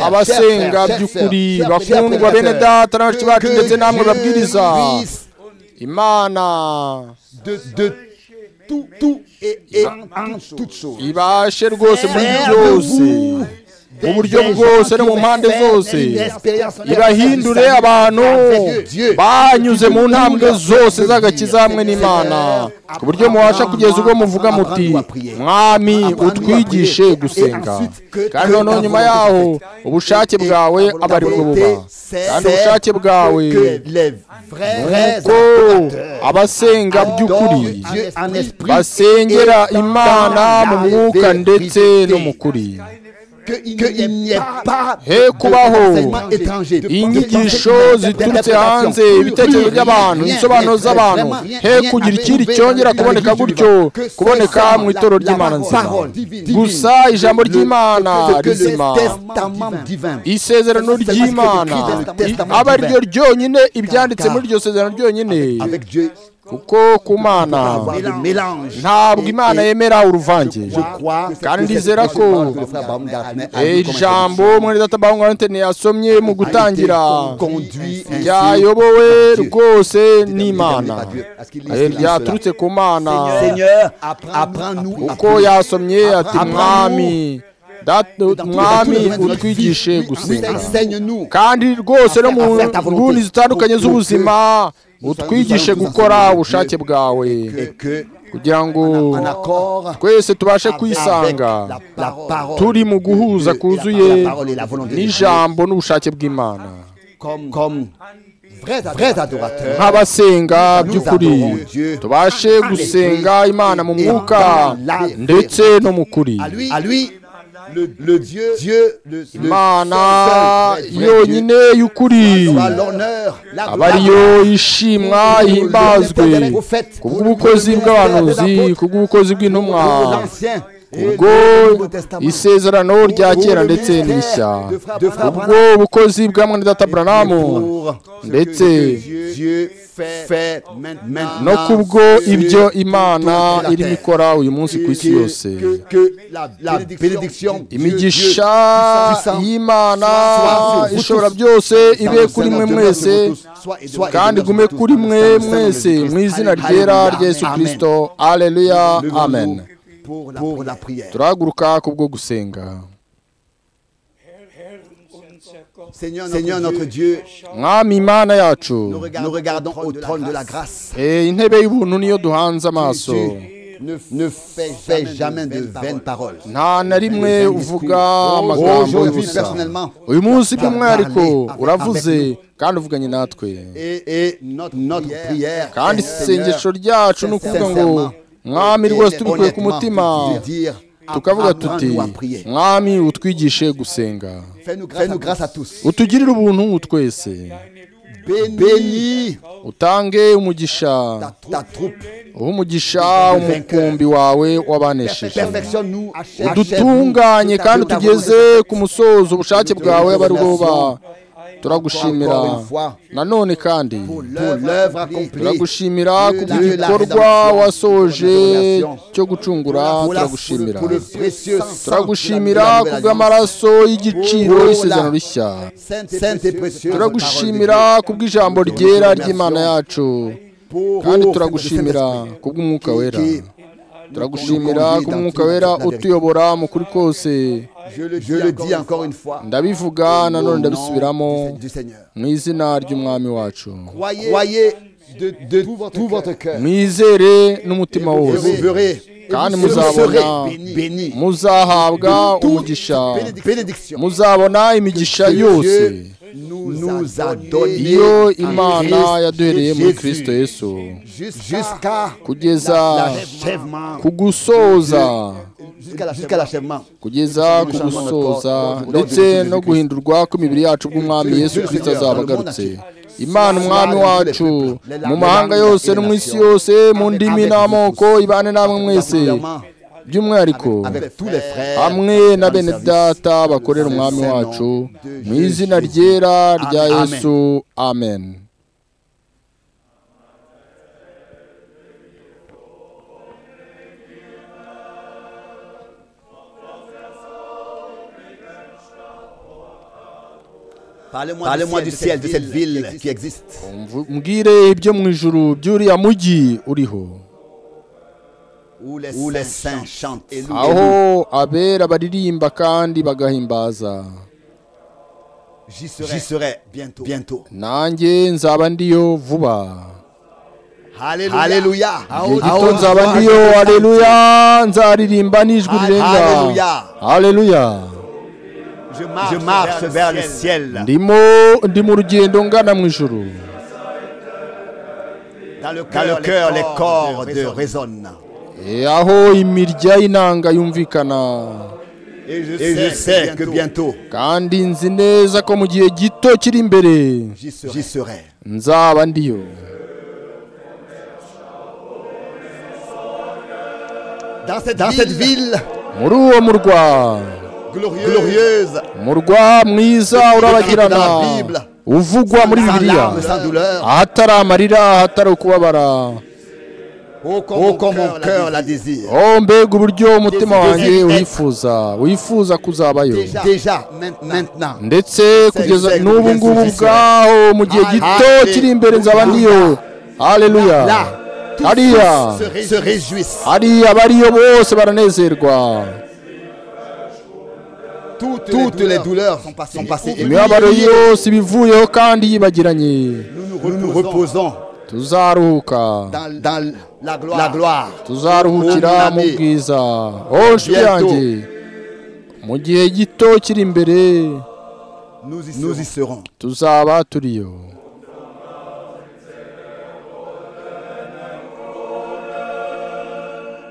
abasenga by'ukuri bakundwa bene data na bashiki bacu ndetse namwe babwiriza imana de, de tout, tout et, et en toute chose. ibashe rwose muri byose mu buryo Des gens bwose no qui mu mpande veulent faire zose une expérience irahindure avec abantu Dieu. banyuze mu ntambwe zose z'agakiza hamwe n'imana ku buryo mubasha kugeza ubwo muvuga muti mwami utwigishe gusenga kandi noneho nyuma yaho ubushake bwawe aba ari bwo buba kandi ubushake bwawe que les vrais ko abasenga by'ukuri adorent Dieu en esprit basengera et dans imana mu la mwuka ndetse vérité. no mu kuri qu'il n'y ait pas he kubaho d'enseignement étranger. inyigisho ziturutse hanze ibitekerezo by'abantu insobanuro z'abantu he kugira ikindi cyongera kuboneka gutyo kuboneka mu itoro ry'imana nzima gusa ijambo ry'imana rizima isezerano ry'imana i- aba ari ryo ryonyine ibyanditse muri iryo sezerano ryonyine avec Dieu kuko ku mana avoir le mélange. ntabwo imana yemera uruvange Je crois kandi que ndizera c'est- ko je crois que le frère Abraham Daphné a dit comme ijambo introduction. mwene data bahungu antene yasomye mu gutangira conduit ainsi ryayobowe par Dieu. rwose Déterminé n'imana par Dieu, parce qu'il Eh, est cela. ryaturutse ku mana Seigneur, apprends-nous à uko prier. yasomye ati Abraham- mwami data- Dans tous les- mwami dans tous les domaines de notre vie, utwigishe oui, gusenga enseigne-nous. kandi rwose no mu afite ta volonté. nguni zitandukanye Kuko- z'ubuzima kuko- utwigishe kuko- gukora kuko- ubushake bwawe Et que kugira ngo en accord twese tubashe avec kwisanga la, la parole turi mu guhuza de- kuzuye la parole et la volonté de Dieu, n'ijambo n'ubushake bw'imana comme, comme vrais adorateurs, nk'abasenga Nous by'ukuri adorons Dieu. tubashe gusenga imana mu dans mwuka la- ndetse no mu kuri à lui, à lui le, le Dieu, Dieu le, le imana seul, seul, vrai yonyine y'ukuri Dieu, soit l'honneur, la aba gloire. ariyo ishimwa ihimbazwe kubw'ubukozi bw'abahanuzi kubw'ubukozi bw'intumwa l'ancien ubwo isezerano rya kera ndetse n'ishya ubwo bukozi bwa mwene data buranamu ndetse Dieu fait maintenant no kubwo sur ibyo imana toute la irimo terre. ikora uyu munsi ku isi yose que, que la, la bénédiction imigisha y'imana soit sur vous ishobora tous. byose ibe Dans kuri le mwe Seigneur mwese de nous tous, soit- soit- kandi dans le gume Seigneur de kuri nous tous, dans mwe le Seigneur de mwese Christ. mu izina Alléluia. ryera rya yesu Amen. kirisito aleluya Levons-nous amen pour la- pour la prière turahaguruka kubwo gusenga Herr, unser Gott, Seigneur notre Dieu mwami imana yacu nous regardons au trône de la grâce Eh, intebe y'ubuntu niyo duhanze amaso Tu- ne, ne fait, fait jamais de vaines paroles. nta na rimwe uvuga amagambo Aujourd'hui, y'ubusa personnellement, uyu munsi by'umwihariko Parler uravuze avec nous. kandi uvuganye natwe et, et notre, notre prière, kandi isengesho ryacu ni ukuvuga ngo sincèrement, mwami rwose tubikuye ku honnêtement, mutima de dire, tukavuga tuti apprends-nous à prier. mwami utwigishe gusenga Fais-nous grâce, Fais-nous grâce à tous. utugirire ubuntu twese Bénis, utange umugisha ta, ta troupe. uhe umugisha umukumbi wawe w'abanesheje Perfectionne-nous, achève- udutunganye achève-nous kandi tout à fait. tugeze ku musozo ubushake bwawe abe ari bwo buba turagushimira Encore une fois, nanone kandi pour l'œuvre accomplie. turagushimira ku Dieu la gikorwa rédemption, wasoje la cyo gucungura pour la- turagushimira pour le précieux sang turagushimira de la ku nouvelle alliance. bw'amaraso y'igiciro Pour la- y'isezerano rishya Sainte sainte et précieuse turagushimira ku bw'ijambo ryera ry'imana yacu kandi turagushimira ku bw'umwuka wera turagushimira ku mwuka wera utuyobora mu kuri kose Je le, je le dis encore une fois. ndabivuga au nom nanone ndabisubiramo du Seigneur. mu izina ry'umwami wacu Croyez, croyez de, de tout votre, cœur. mwizere n'umutima Et wose vous verrez. Et Quand vous nous avons serez un- bénis. bénis. muzahabwa umugisha Bénédic- Bénédiction. muzabona imigisha que yose Dieu nous a donné iyo en imana Christ yaduhereye muri Jésus. kristo yesu jusqu'à kugeza l'achèvement. ku gusoza Jusqu'à l'achèvement. Jusqu'à l'achèvement. kugeza ku gusoza ndetse no guhindurwa kw'imibiri yacu bw'umwami yesu kirisito azaba agarutse imana umwami wacu mu mahanga yose no mu isi yose mu ndimi n'amoko ibane namwe mwese Particulièrement by'umwihariko Avec tous les frères. hamwe na bene data bakorera umwami wacu mu izina ryera rya yesu amen Parlez-moi du ciel, de cette ville qui existe. Mvu- mbwire ibyo mu ijuru by'uriya mujyi uriho Où les, saints chantent. Et aho abera baririmba kandi bagahimbaza J'y serai, J'y serai bientôt. bientôt. nanjye nzaba ndiyo vuba Alléluia. Alléluia. igihe gito nzaba ndiyo aleluya nzaririmba n'ijwi rirenga Haleluya. aleluya Je marche, vers le ciel. ndimo ndi mu rugendo ngana mu ijuru Dans le cœur, les corps de résonnent. E, aho imirya y'inanga yumvikana Et je, sais, que bientôt, kandi nzi neza ko mu gihe gito kiri imbere j'y serai. J'y serai. nzaba ndiyo Dans cette, ville, muri uwo murwa glorieuse, umurwa mwiza urabagirana Dans la Bible. uvugwa muri sans bibiliya larmes, sans douleur, ahatari amarira ahatari ukubabara oh comme, mon cœur la désire. oh mbega uburyo umutima Désir wanjye d'être. wifuza wifuza kuzabayo Déjà, déjà maintenant, ndetse kugeza Seigneur, n'ubu Seigneur, ngubu Seigneur. bwaho mu gihe gito Hallelujah. kiri imbere nzaba ndiyo haleluya là, tous hariya se ré- se réjouissent. hariya bariyo bose baranezerwa Toutes, les douleurs sont passées. Et imibabaro yose ibivuyeho kandi yibagiranye nous nous reposons, tuzaruhuka dans, dans la gloire. La gloire. tuzaruhukira mu bwiza oh nshuti yanjye mu gihe gito kiri imbere Nous y, serons. tuzaba turiyo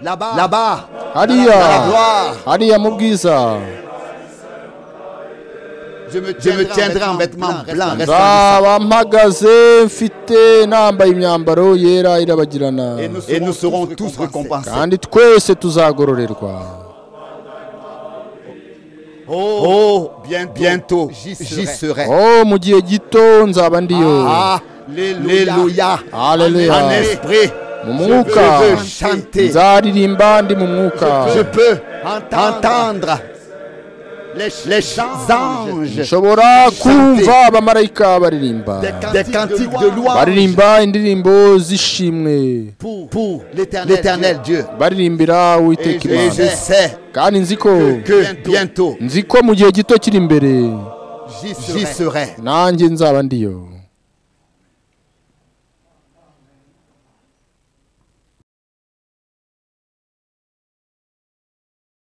Là-bas, là-bas, hariya dans la gloire. hariya mu bwiza je me tiendrai, en vêtements blancs, resplendissants. nzaba mpagaze mfite nambaye imyambaro yera irabagirana Et nous serons tous récompensés. kandi twese tuzagororerwa Oh, bientôt, bientôt j'y serai. oh mu gihe gito nzaba ndiyo Alléluia. Alléluia. En esprit, mu mwuka je veux chanter. nzaririmba ndi mu mwuka je peux entendre les, les anges nshobora kumva abamarayika baririmba des cantiques de louange baririmba indirimbo z'ishimwe pour, pour l'éternel Dieu. baririmbira Et uwiteka je, et je imana sais kandi nzi ko que bientôt nzi ko mu gihe gito kiri imbere j'y serai. nanjye nzaba ndiyo